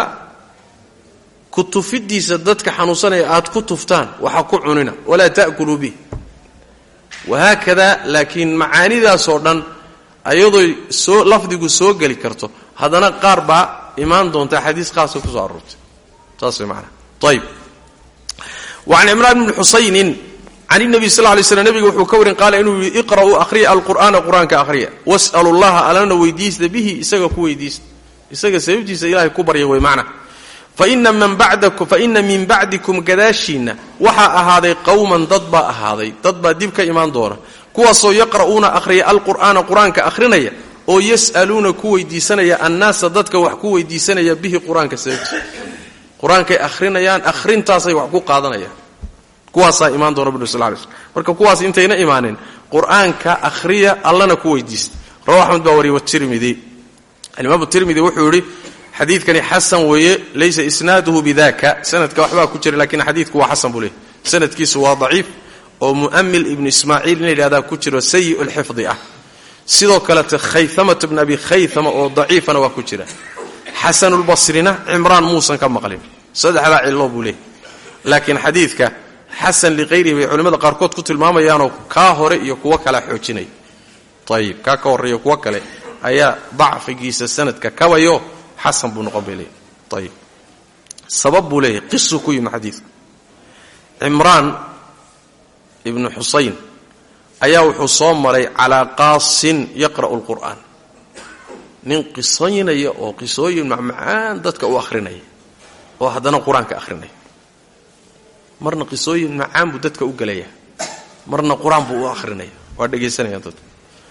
ku tufidiisa dadka xanuunsanaya aad ku tuftaan waxa ku cunina walaa ta'kuluu bih wahaakada laakiin macaanidaasoo dhan ayadoo soo lafdigu soo geli karto haddana qaar baa imaan doonta xadiis qaasa ku soo aroortay saas way maanaa ayib wacan cimraan bni xusaynin can inabiy sal lay slm nebiga wuxuu ka warin qaala inuu yidhi iqra'uu akhriya alqur'aana qur-aanka akhriya was'alu llaha allana weydiista bihi isaga ku weydiista isaga sababtiisa ilahay ku barya way macna faina min bacdikum gadaashiinna waxaa ahaaday qowman dad baa ahaaday dad baa dib ka imaan doona kuwaasoo yaqra'uuna akhriya alqur'aana qur-aanka akhrinaya oo yas'aluuna ku weydiisanaya annaasa dadka wax ku weydiisanaya bihi qur-aanka sababtiisa qur-aankay akhrinayaan akhrintaasay wax ku qaadanayaan kuwaasaa imaan doona bnu sal lay slm marka kuwaas intayna imaanin qur-aanka akhriya allana ku weydiista rawa axmed baa wariye watirmidi alimaam tirmidi wuxuu yidhi xadiidkani xasan weeye laysa isnaaduhu bidaka sanadka waxbaa ku jira lakiin xadiidku waa xasan buu leeyay sanadkiisu waa daciif oo mu'amil ibnu ismaaciil in la yidhahdaa ku jiro sayi lxifdi ah sidoo kalete khayamata bn abi khayama oo daciifana waa ku jira xasanulbasrina cimraan muusan ka maqlin saddexdaa cillo buu leeyay laakiin xadiidka xasan liqayrihi bay culimmada qaarkood ku tilmaamayaanoo kaa hore iyo kuwo kala xoojinaya ayib kaa ka horreeyo kuwo kale ayaa dacfigiisa sanadka kabayo xasan buu noqon bay leeyahy ayib sabab buu leeyahay qisuu ku yimi xadiidku cimraan ibnu xusayn ayaa wuxuu soo maray calaa qaasin yaqra'u lqur'aan nin qisaynaya oo qisooyin macmacaan dadka u akhrinaya oo haddana qur-aanka akhrinaya marna qisooyin macaan buu dadka u gelaya marna qur-aan buu u akhrinaya waa dhegaysanayaan dadka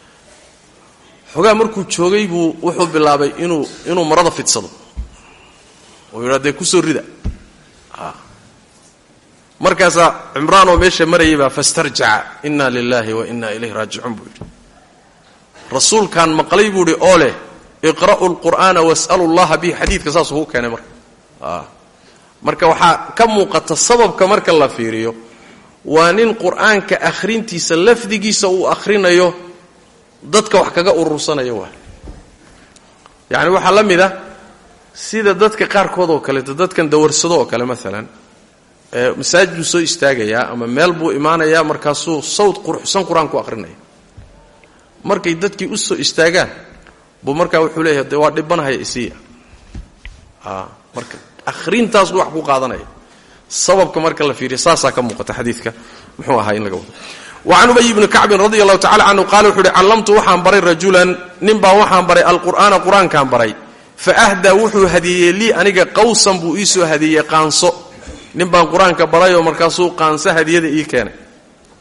xogaa markuu joogay buu wuxuu bilaabay inuu inuu marada fidsado oo yidhaa dee kusoo rida markaasaa cimraan oo meesha marayay baa fastarjaca inna lilaahi wa inna ilayhi raajicuun buu yidhi rasuulkaan maqlay buu idhi oo leh iqra'u lqur'aana was'alu llaha bihi xadiidka saasuu ku keenay marka marka waxaa ka muuqata sababka marka la fiiriyo waa nin qur'aanka akhrintiisa lafdigiisa uu akhrinayo dadka wax kaga urursanayo waa yacni waxaa la mid ah sida dadka qaarkood oo kaleeto dadkan dawarsado oo kale maalan masaajid buu soo istaagayaa ama meel buu imaanayaa markaasuu sawd quruxsan qur-aanku akhrinaya markay dadkii u soo istaagaan buu markaa wuxuu leeyahay de waa dhibanahaya isiya marka akhrintaasuu wax ku qaadanaya sababka marka la fiiriya saasaa ka muuqata xadiidka muxuu ahaa in laga wado wacan ubay bni kacbin radi allahu tacala canhu qaala wuxuu uhi callamtu waxaan baray rajulan ninbaa waxaan baray alqur'aana qur-aankaan baray fa ahdaa wuxuu hadiyeeyey lii aniga qawsan buu ii soo hadiyeeyey qaanso nin baan qur-aanka barayoo markaasuu qaanso hadiyada ii keenay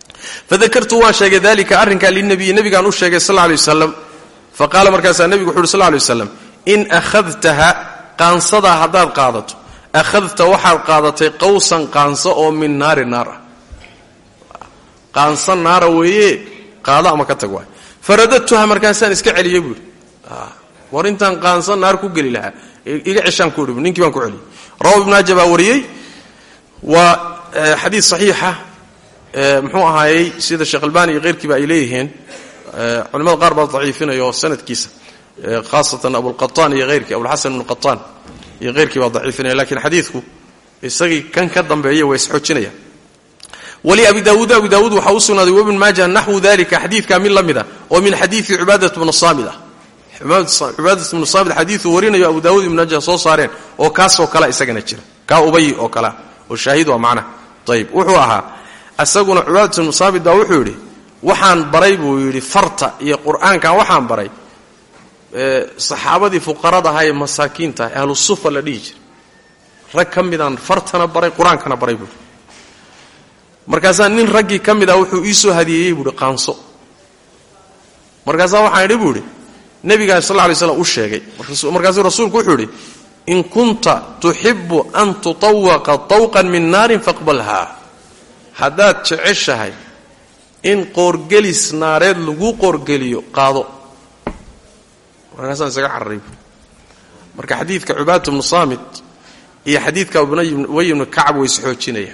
fadakartu waan sheegay dalika arrinkaa linabiyi nebigaan u sheegay sal lay wasalam fa qaala markaasaa nebigu wuxu uhi sl lay waslam in akhadtaha qaansadaa haddaad qaadato akhadta waxaad qaadatay qawsan qaanso oo min naari naar ah qaanso naara weeye qaado ama ka tag waay faradadtuha markaasaan iska celiyey buuhi war intaan qaanso naar ku geli lahaa iga ceshaan ku idhi ninkii baan ku celiyey rawa ibn maaja baa wariyey waa xadiid saxiixa muxuu ahaayey sida sheekh albani iyo keyrkiiba ay leeyihiin culimada qaar baa daciifinaya oo sanadkiisa khaasatan abulqataan iyo heyrkii abulxasan ibnu qataan iyo heyrkii baa daciifinaya lakiin xadiidku isagii kan ka dambeeya waa isxoojinaya wali abi daawuud abi daawuud waxaa u sugnaaday wabn maaja naxwu dalika xadiidkaa mid la mid a oo min xadiidi cibaadat bnu saamid ah cibaadat bnu saamid xadiiuu warinayo abu daawud ibn maaja soo saareen oo kaasoo kale isagana jira kaa ubay oo kalea oo shaahid waa macnaha ayib wuxuu ahaa isaguna cibaadat bnu saamid baa wuxuu yidhi waxaan baray buu yidhi farta iyo qur'aankan waxaan baray saxaabadii fuqarada ahaa ee masaakiinta ahlu sufa la dhihi jira rag ka midaan fartana baray qur-aankana baray buui markaasaa nin raggii ka mid ah wuxuu ii soo hadiyeeyey buuhi qaanso markaasaa waxaan idhi buu idhi nebigaa sal lay slam u sheegay markaasuu rasuulku wuxuu idhi in kunta tuxibu an tutawaqa tawqan min naarin faqbalhaa haddaad jeceshahay in qoorgelis naareed lagu qoorgeliyo qaado markaasaan isaga cararay buui marka xadiidka cubaadatu bnu saamit iyo xadiidka ubay ibnu kacab way isxoojinayaan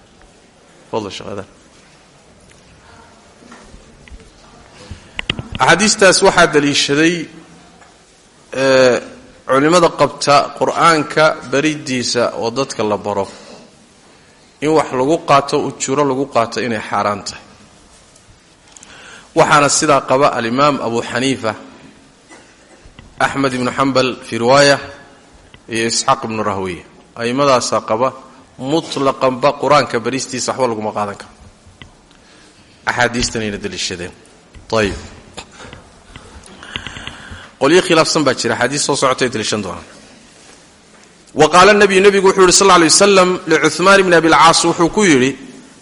axaadiistaas waxaa daliishaday culimmada qabta qur-aanka baridiisa oo dadka la baro in wax lagu qaato ujuro lagu qaato inay xaaraan tahay waxaana sidaa qaba alimaam abu xaniifa axmed ibnu xambal fii riwaaya iyo isxaaq ibnu rahwiya a'imadaasaa qaba mutlaqanba qur-aanka baristiisa waxba laguma qaadan karo axaadiistanayna daliishadeen ayib qolyo khilaafsan baa jira axaadiis soo socotay daliishan doonaan wa qaala nabiyu nebigu wuxuu yidhi sal lla lay waslam licuhmaan bni abilcaas wuxuu ku yidhi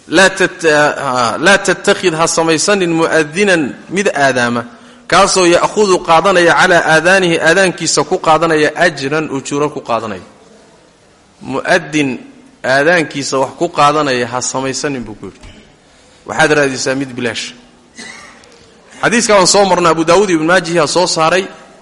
laa tattakhid ha samaysanin mu'adinan mid aadaama kaasoo ya'hudu qaadanaya calaa aadaanihi aadaankiisa ku qaadanaya ajran ujuro ku qaadanaya mu'adin aadaankiisa wax ku qaadanaya ha samaysanin buu ku yidhi waxaad raadisaa mid bilaasha xadiiska waan soo marnay abu daawuud ibn maajihi soo saaray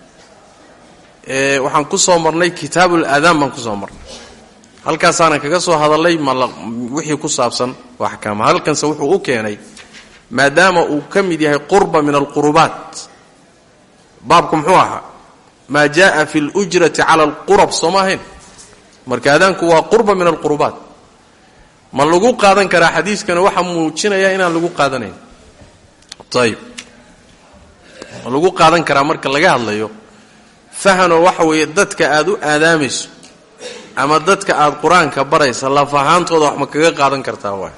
waxaan ku soo marnay kitaabul aadaan baan ku soo marnay halkaasaanan kaga soo hadallay wixii ku saabsan waa axkaama halkanse wuxuu u keenay maadaama uu ka mid yahay qurba min alqurubaat baabku muxuu ahaa maa jaءa fi اlujrati cala alqurab soo ma ahayn marka aadaanku waa qurba min alqurubaat ma lagu qaadan karaa xadiiskana waxaa muujinaya inaan lagu qaadanayn ayib ma lagu qaadan karaa marka laga hadlayo fahanoo waxa weeye dadka aad u aadaamayso ama dadka aad qur-aanka baraysa laf ahaantooda wax ma kaga qaadan kartaa waay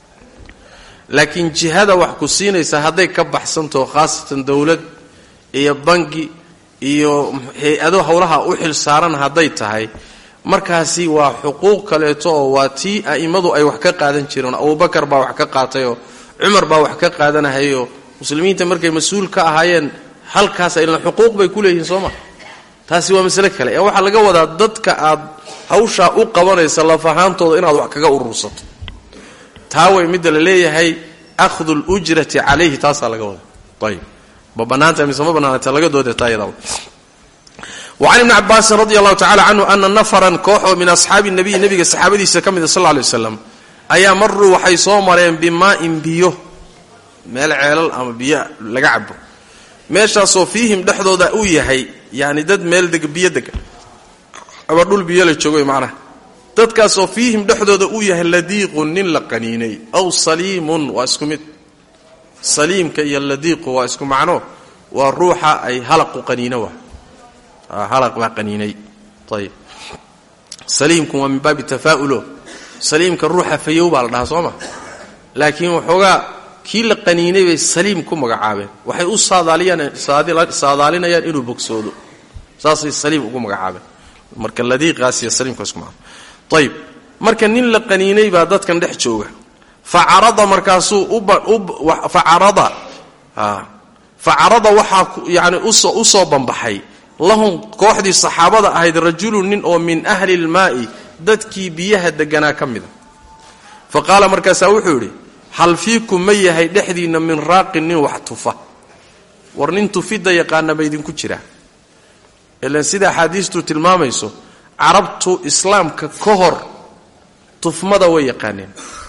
laakiin jihada wax ku siinaysa hadday ka baxsantaho khaasatan dowlad iyo bangi iyo hay-ado howlaha u xil saaran hadday tahay markaasi waa xuquuq kaleeto oo waa tii a'immadu ay wax ka qaadan jireen abubakar baa wax ka qaatayoo cumar baa wax ka qaadanahayoo muslimiinta markay mas-uul ka ahaayeen halkaas aylan xuquuq bay ku leeyihiin soo ma taasi waa masale kale ee waxaa laga wadaa dadka aad hawshaa u qabanaysa laf ahaantooda inaad wax kaga urursato taa way midda la leeyahay akhdu lujrati calayhi taasaa laga wadaa ayib ma bannaanta mise ma bannaanata laga dooda taa iyadaaba wacan ibni cabaasin radi allahu tacala canhu ana nafaran koox oo min asxaabi nabiy nebiga saxaabadiisa ka mida sal lla lay waslam ayaa maruu waxay soo mareen bimaa'in biyo meel ceelal ama biyo laga cabo meeshaasoo fiihim dhexdooda uu yahay yani dad meel deg biyo dega ama dhul biyo la joogo macnaha dadkaasoo fiihim dhexdooda uu yahay ladiiqun nin la qaniinay aw saliimun waa isku mid saliimka iyo ladiiqu waa isku macno waa ruuxa ay halaqu qaniino waa halaq baa qaniinay ayib saliimku waa min baabi tafaa'ulo saliimka ruuxa fayow baa la dhahaa soo ma laakiin waxoogaa kii la qaniinay bay saliim ku magacaabeen waxay u saadaalinayaan inuu bogsoodo saasay saliim ugu magacaabeen marka ladiiqaas iyo saliimkaas kuma ayib marka nin la qaniinay baa dadkan dhex jooga fa carada markaasuu fa carada fa carada waxaa yani u soo banbaxay lahum kooxdii saxaabada ahayd rajulun nin oo min ahli lmaa'i dadkii biyaha deganaa ka mida fa qaala markaasaa wuxuu yidhi hal fiikum ma yahay dhexdiinna min raaqin nin wax tufa war nin tufidda yaqaana ma idinku jira ilan sida axaadiistu tilmaamayso carabtu islaamka ka hor tufmada way yaqaaneen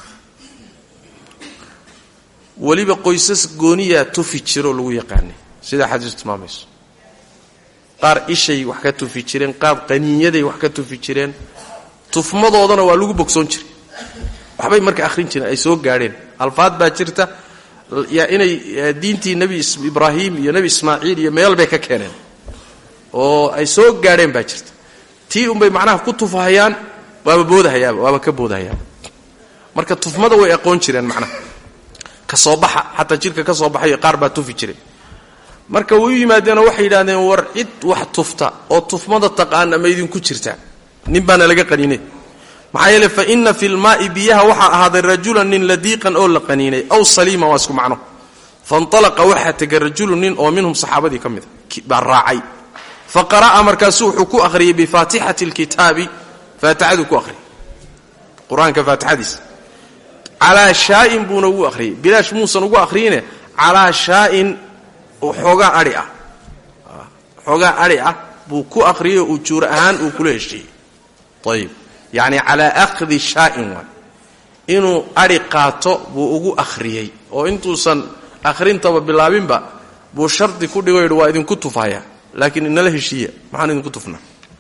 weliba qoysas gooniyaa tufi jiroo lagu yaqaanay sida axaadiistu tilmaamayso qaar ishay wax ka tufi jireen qaar qaniinyaday wax ka tufi jireen tufmadoodana waa lagu bogsoon jiray waxbay marka akhrin jireen ay soo gaadheen alfaad baa jirta inay diintii nebi ibraahim iyo nebi ismaaciil iyo meel bay ka keeneen oo ay soo gaadheen baa jirta tii unbay macnaha ku tufahayaan waaba boodahayaaba waaba ka boodahayaaba marka tufmada way aqoon jireen macnaha ka soo baxa xataa jidhka ka soo baxayo qaar baa tufi jiray marka way u yimaadeenoo waxay yidhahdeen war cid wax tufta oo tufmada taqaana ma idinku jirtaa nin baana laga qaniinay maxaa yeele fa inna fi lmaa'i biyaha waxaa ahaaday rajulan nin ladiiqan oo la qaniinay aw saliiman waa isku macno faintalaqa waxaa tegay rajulun nin oo minhum saxaabadii ka mida baa raacay fa qara'a markaasu wuxuu ku akhriyey bifaatixati alkitaabi faatixaduu ku akhriyey qur-aanka faatixadiisa calaa shaa'in buuna ugu akhriyey bilaash muusan ugu akhriyine calaa shaa'in xoogaa ai ah xoogaa adhi ah buu ku akhriyey oo ujuur ahaan uu kula heshiiyey ayib yacni calaa akhdi shaa'in waay inuu adhi qaato buu ugu akhriyey oo intuusan akhrintaba bilaabinba buu shardi ku dhigo yidhi waa idinku tufaya laakiin inala heshiiya maxaan idinku tufnaa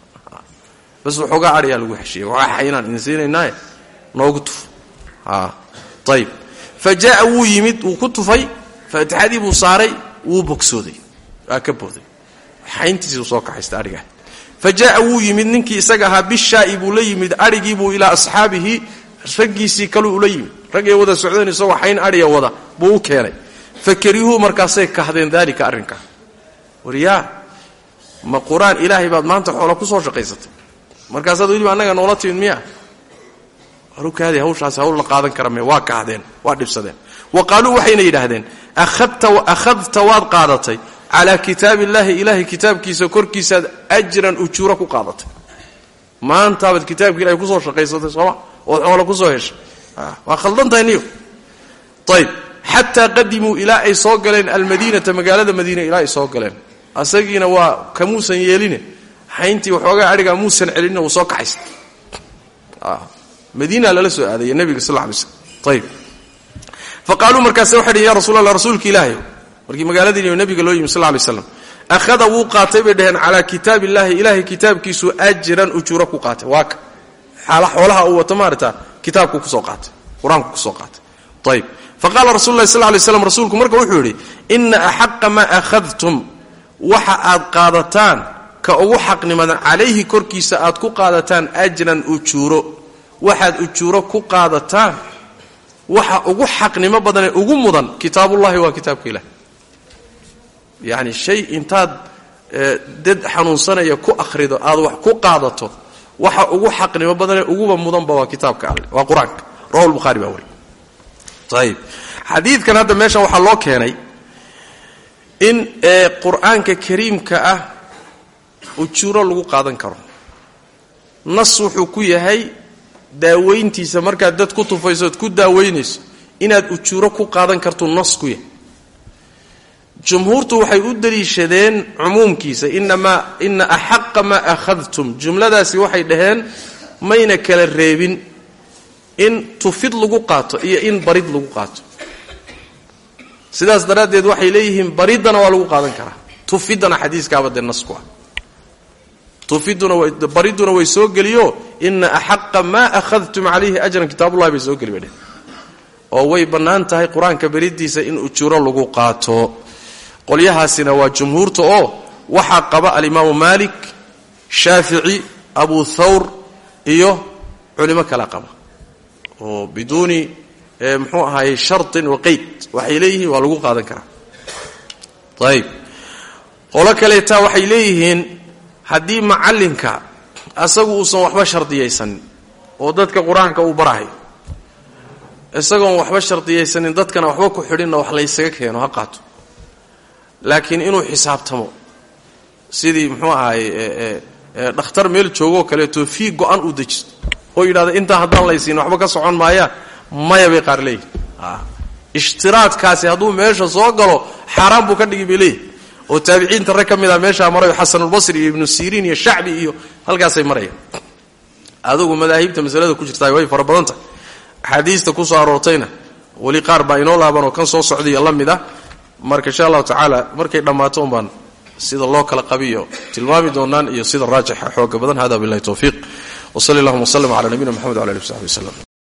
bas waxoogaa adhiyaa lagu heshiiyey waxaa inaan idin siinaynaaye noogu tuf ayib fa jaa'a wuu yimid wuu ku tufay faatixadii buu saaray wuu bogsooday waa ka booday xayntiisuu soo kaxaysta adhigaa fa jaa'a wuu yimid ninkii isaga ahaa bishaa'i buu la yimid adhigiibuu ilaa asxaabihi raggiisii kaluu ula yimid raggay wada socdeen isagoo xayn adhiga wada buu u keenay fa karihuu markaasay kahdeen daalika arrinkaa waryaa ma qur-aan ilaahay baad maanta xoola ku soo shaqaysatay markaasaad weliba annaga noola timid miya harukaadi hawshaasi hawl la qaadan kara me waa kahdeen waa dhibsadeen wa qaaluu waxayna yidhaahdeen akhadta waad qaadatay calaa kitaabi illaahi ilaahay kitaabkiisa korkiisaad ajran ujuuro ku qaadatay maantaabaad kitaabka ilahay kusoo shaqaysatay sooma ood xoola kusoo heshay waa khaldantahay niyo ayb xataa qadimuu ilaa ay soo galeen almadiinata magaalada madiina ilaa ay soo galeen asagiina waa kamuusan yeeline xayntii waxoogaa adhigaa muusan celinin wuu soo kaxaysa madiina lala soo aadaya nebiga sal lla alay slam ayb fa qaaluu markaase waxay dhhen ya rasul allah rasuulka ilaahay markii magaaladiiniyo nebiga loo yimi sal lay slam akhada wuu qaatay bay dhaheen calaa kitaab illaahi ilaahay kitaabkiisu ajran ujuuro ku qaatay waa ka xaala xoolaha uu wato maarata kitaabku kusoo qaatay qur-aanku kusoo qaatay ayb fa qaala rasul lahi sal lay slam rasuulku marka wuxuu yidhi ina axaqa maa akhadtum waxa aad qaadataan ka ugu xaqnimadan calayhi korkiisa aad ku qaadataan ajran ujuuro waxaad ujuuro ku qaadataan waxa ugu xaqnimo badanee ugu mudan kitaabullahi waa kitaabka ilahi yacni shay intaad dad xanuunsanaya ku akhrido aad wax ku qaadato waxa ugu xaqnimo badanee uguba mudanba waa kitaabka alle waa qur-aanka rawa lbukhaari baa wari ayib xadiidkan hadda meeshan waxaa loo keenay in qur-aanka kariimka ah ujuuro lagu qaadan karo nas wuxuu ku yahay daaweyntiisa markaad dad ku tufayso ood ku daaweynayso inaad ujuuro ku qaadan kartuu nas ku yahay jumhuurtu waxay u daliishadeen cumuumkiisa inamaa ina axaqa maa akhadtum jumladaasi waxay dhaheen mayna kala reebin in tufid lagu qaato iyo in barid lagu qaato sidaas daraaddeed waxay leeyihiin bariddana waa lagu qaadan karaa tufiddana xadiiskaaba dee nas ku ah bariduna way soo geliyo ina axaqa maa ahadtum calayhi ajran kitaabullahi bay soo geli badhe oo way bannaan tahay qur-aanka beridiisa in ujuuro lagu qaato qolyahaasina waa jumhuurta oo waxaa qaba alimaamu maalik shaafici abu thawr iyo culimo kala qaba oo biduuni muxuu ahaayey shartin wa qeyd waxay leeyihiin waa lagu qaadan karaa ayb qolo kaleetaa waxay leeyihiin haddii macallinka asagu uusan waxba shardiyaysanin oo dadka qur-aanka uu barahayo isagoon waxba shardiyaysanin dadkana waxba ku xidhinna wax laysaga keeno ha qaato laakiin inuu xisaabtamo sidii muxuu ahaay dhakhtar meel joogoo kaleeto fii go-an uu dejisto oo yidhahda intaa haddaan laysiin waxba ka socon maayaan maya bay qaar leeyihin ishtiraadkaasi hadduu meesha soo galo xaaraan buu ka dhigi bay leeyihin oo taabiciinta rag ka mid a meeshaa marayo xasanulbasri iyo ibnu siriin iyo shacbi iyo halkaasay marayaan adugu madaahibta masalada ku jirtaa way fara badan tahay axaadiista ku soo aroortayna weli qaar baa inoo laabanoo kan soo socdaiyo la mid ah marka insha allahu tacaala markay dhammaato un baan sida loo kala qabiyo tilmaami doonaan iyo sida raajixa xooga badan hada billahi towfiiq wsali allahuma wslm cala nabiyina mxamed wala ali w saxbi wslem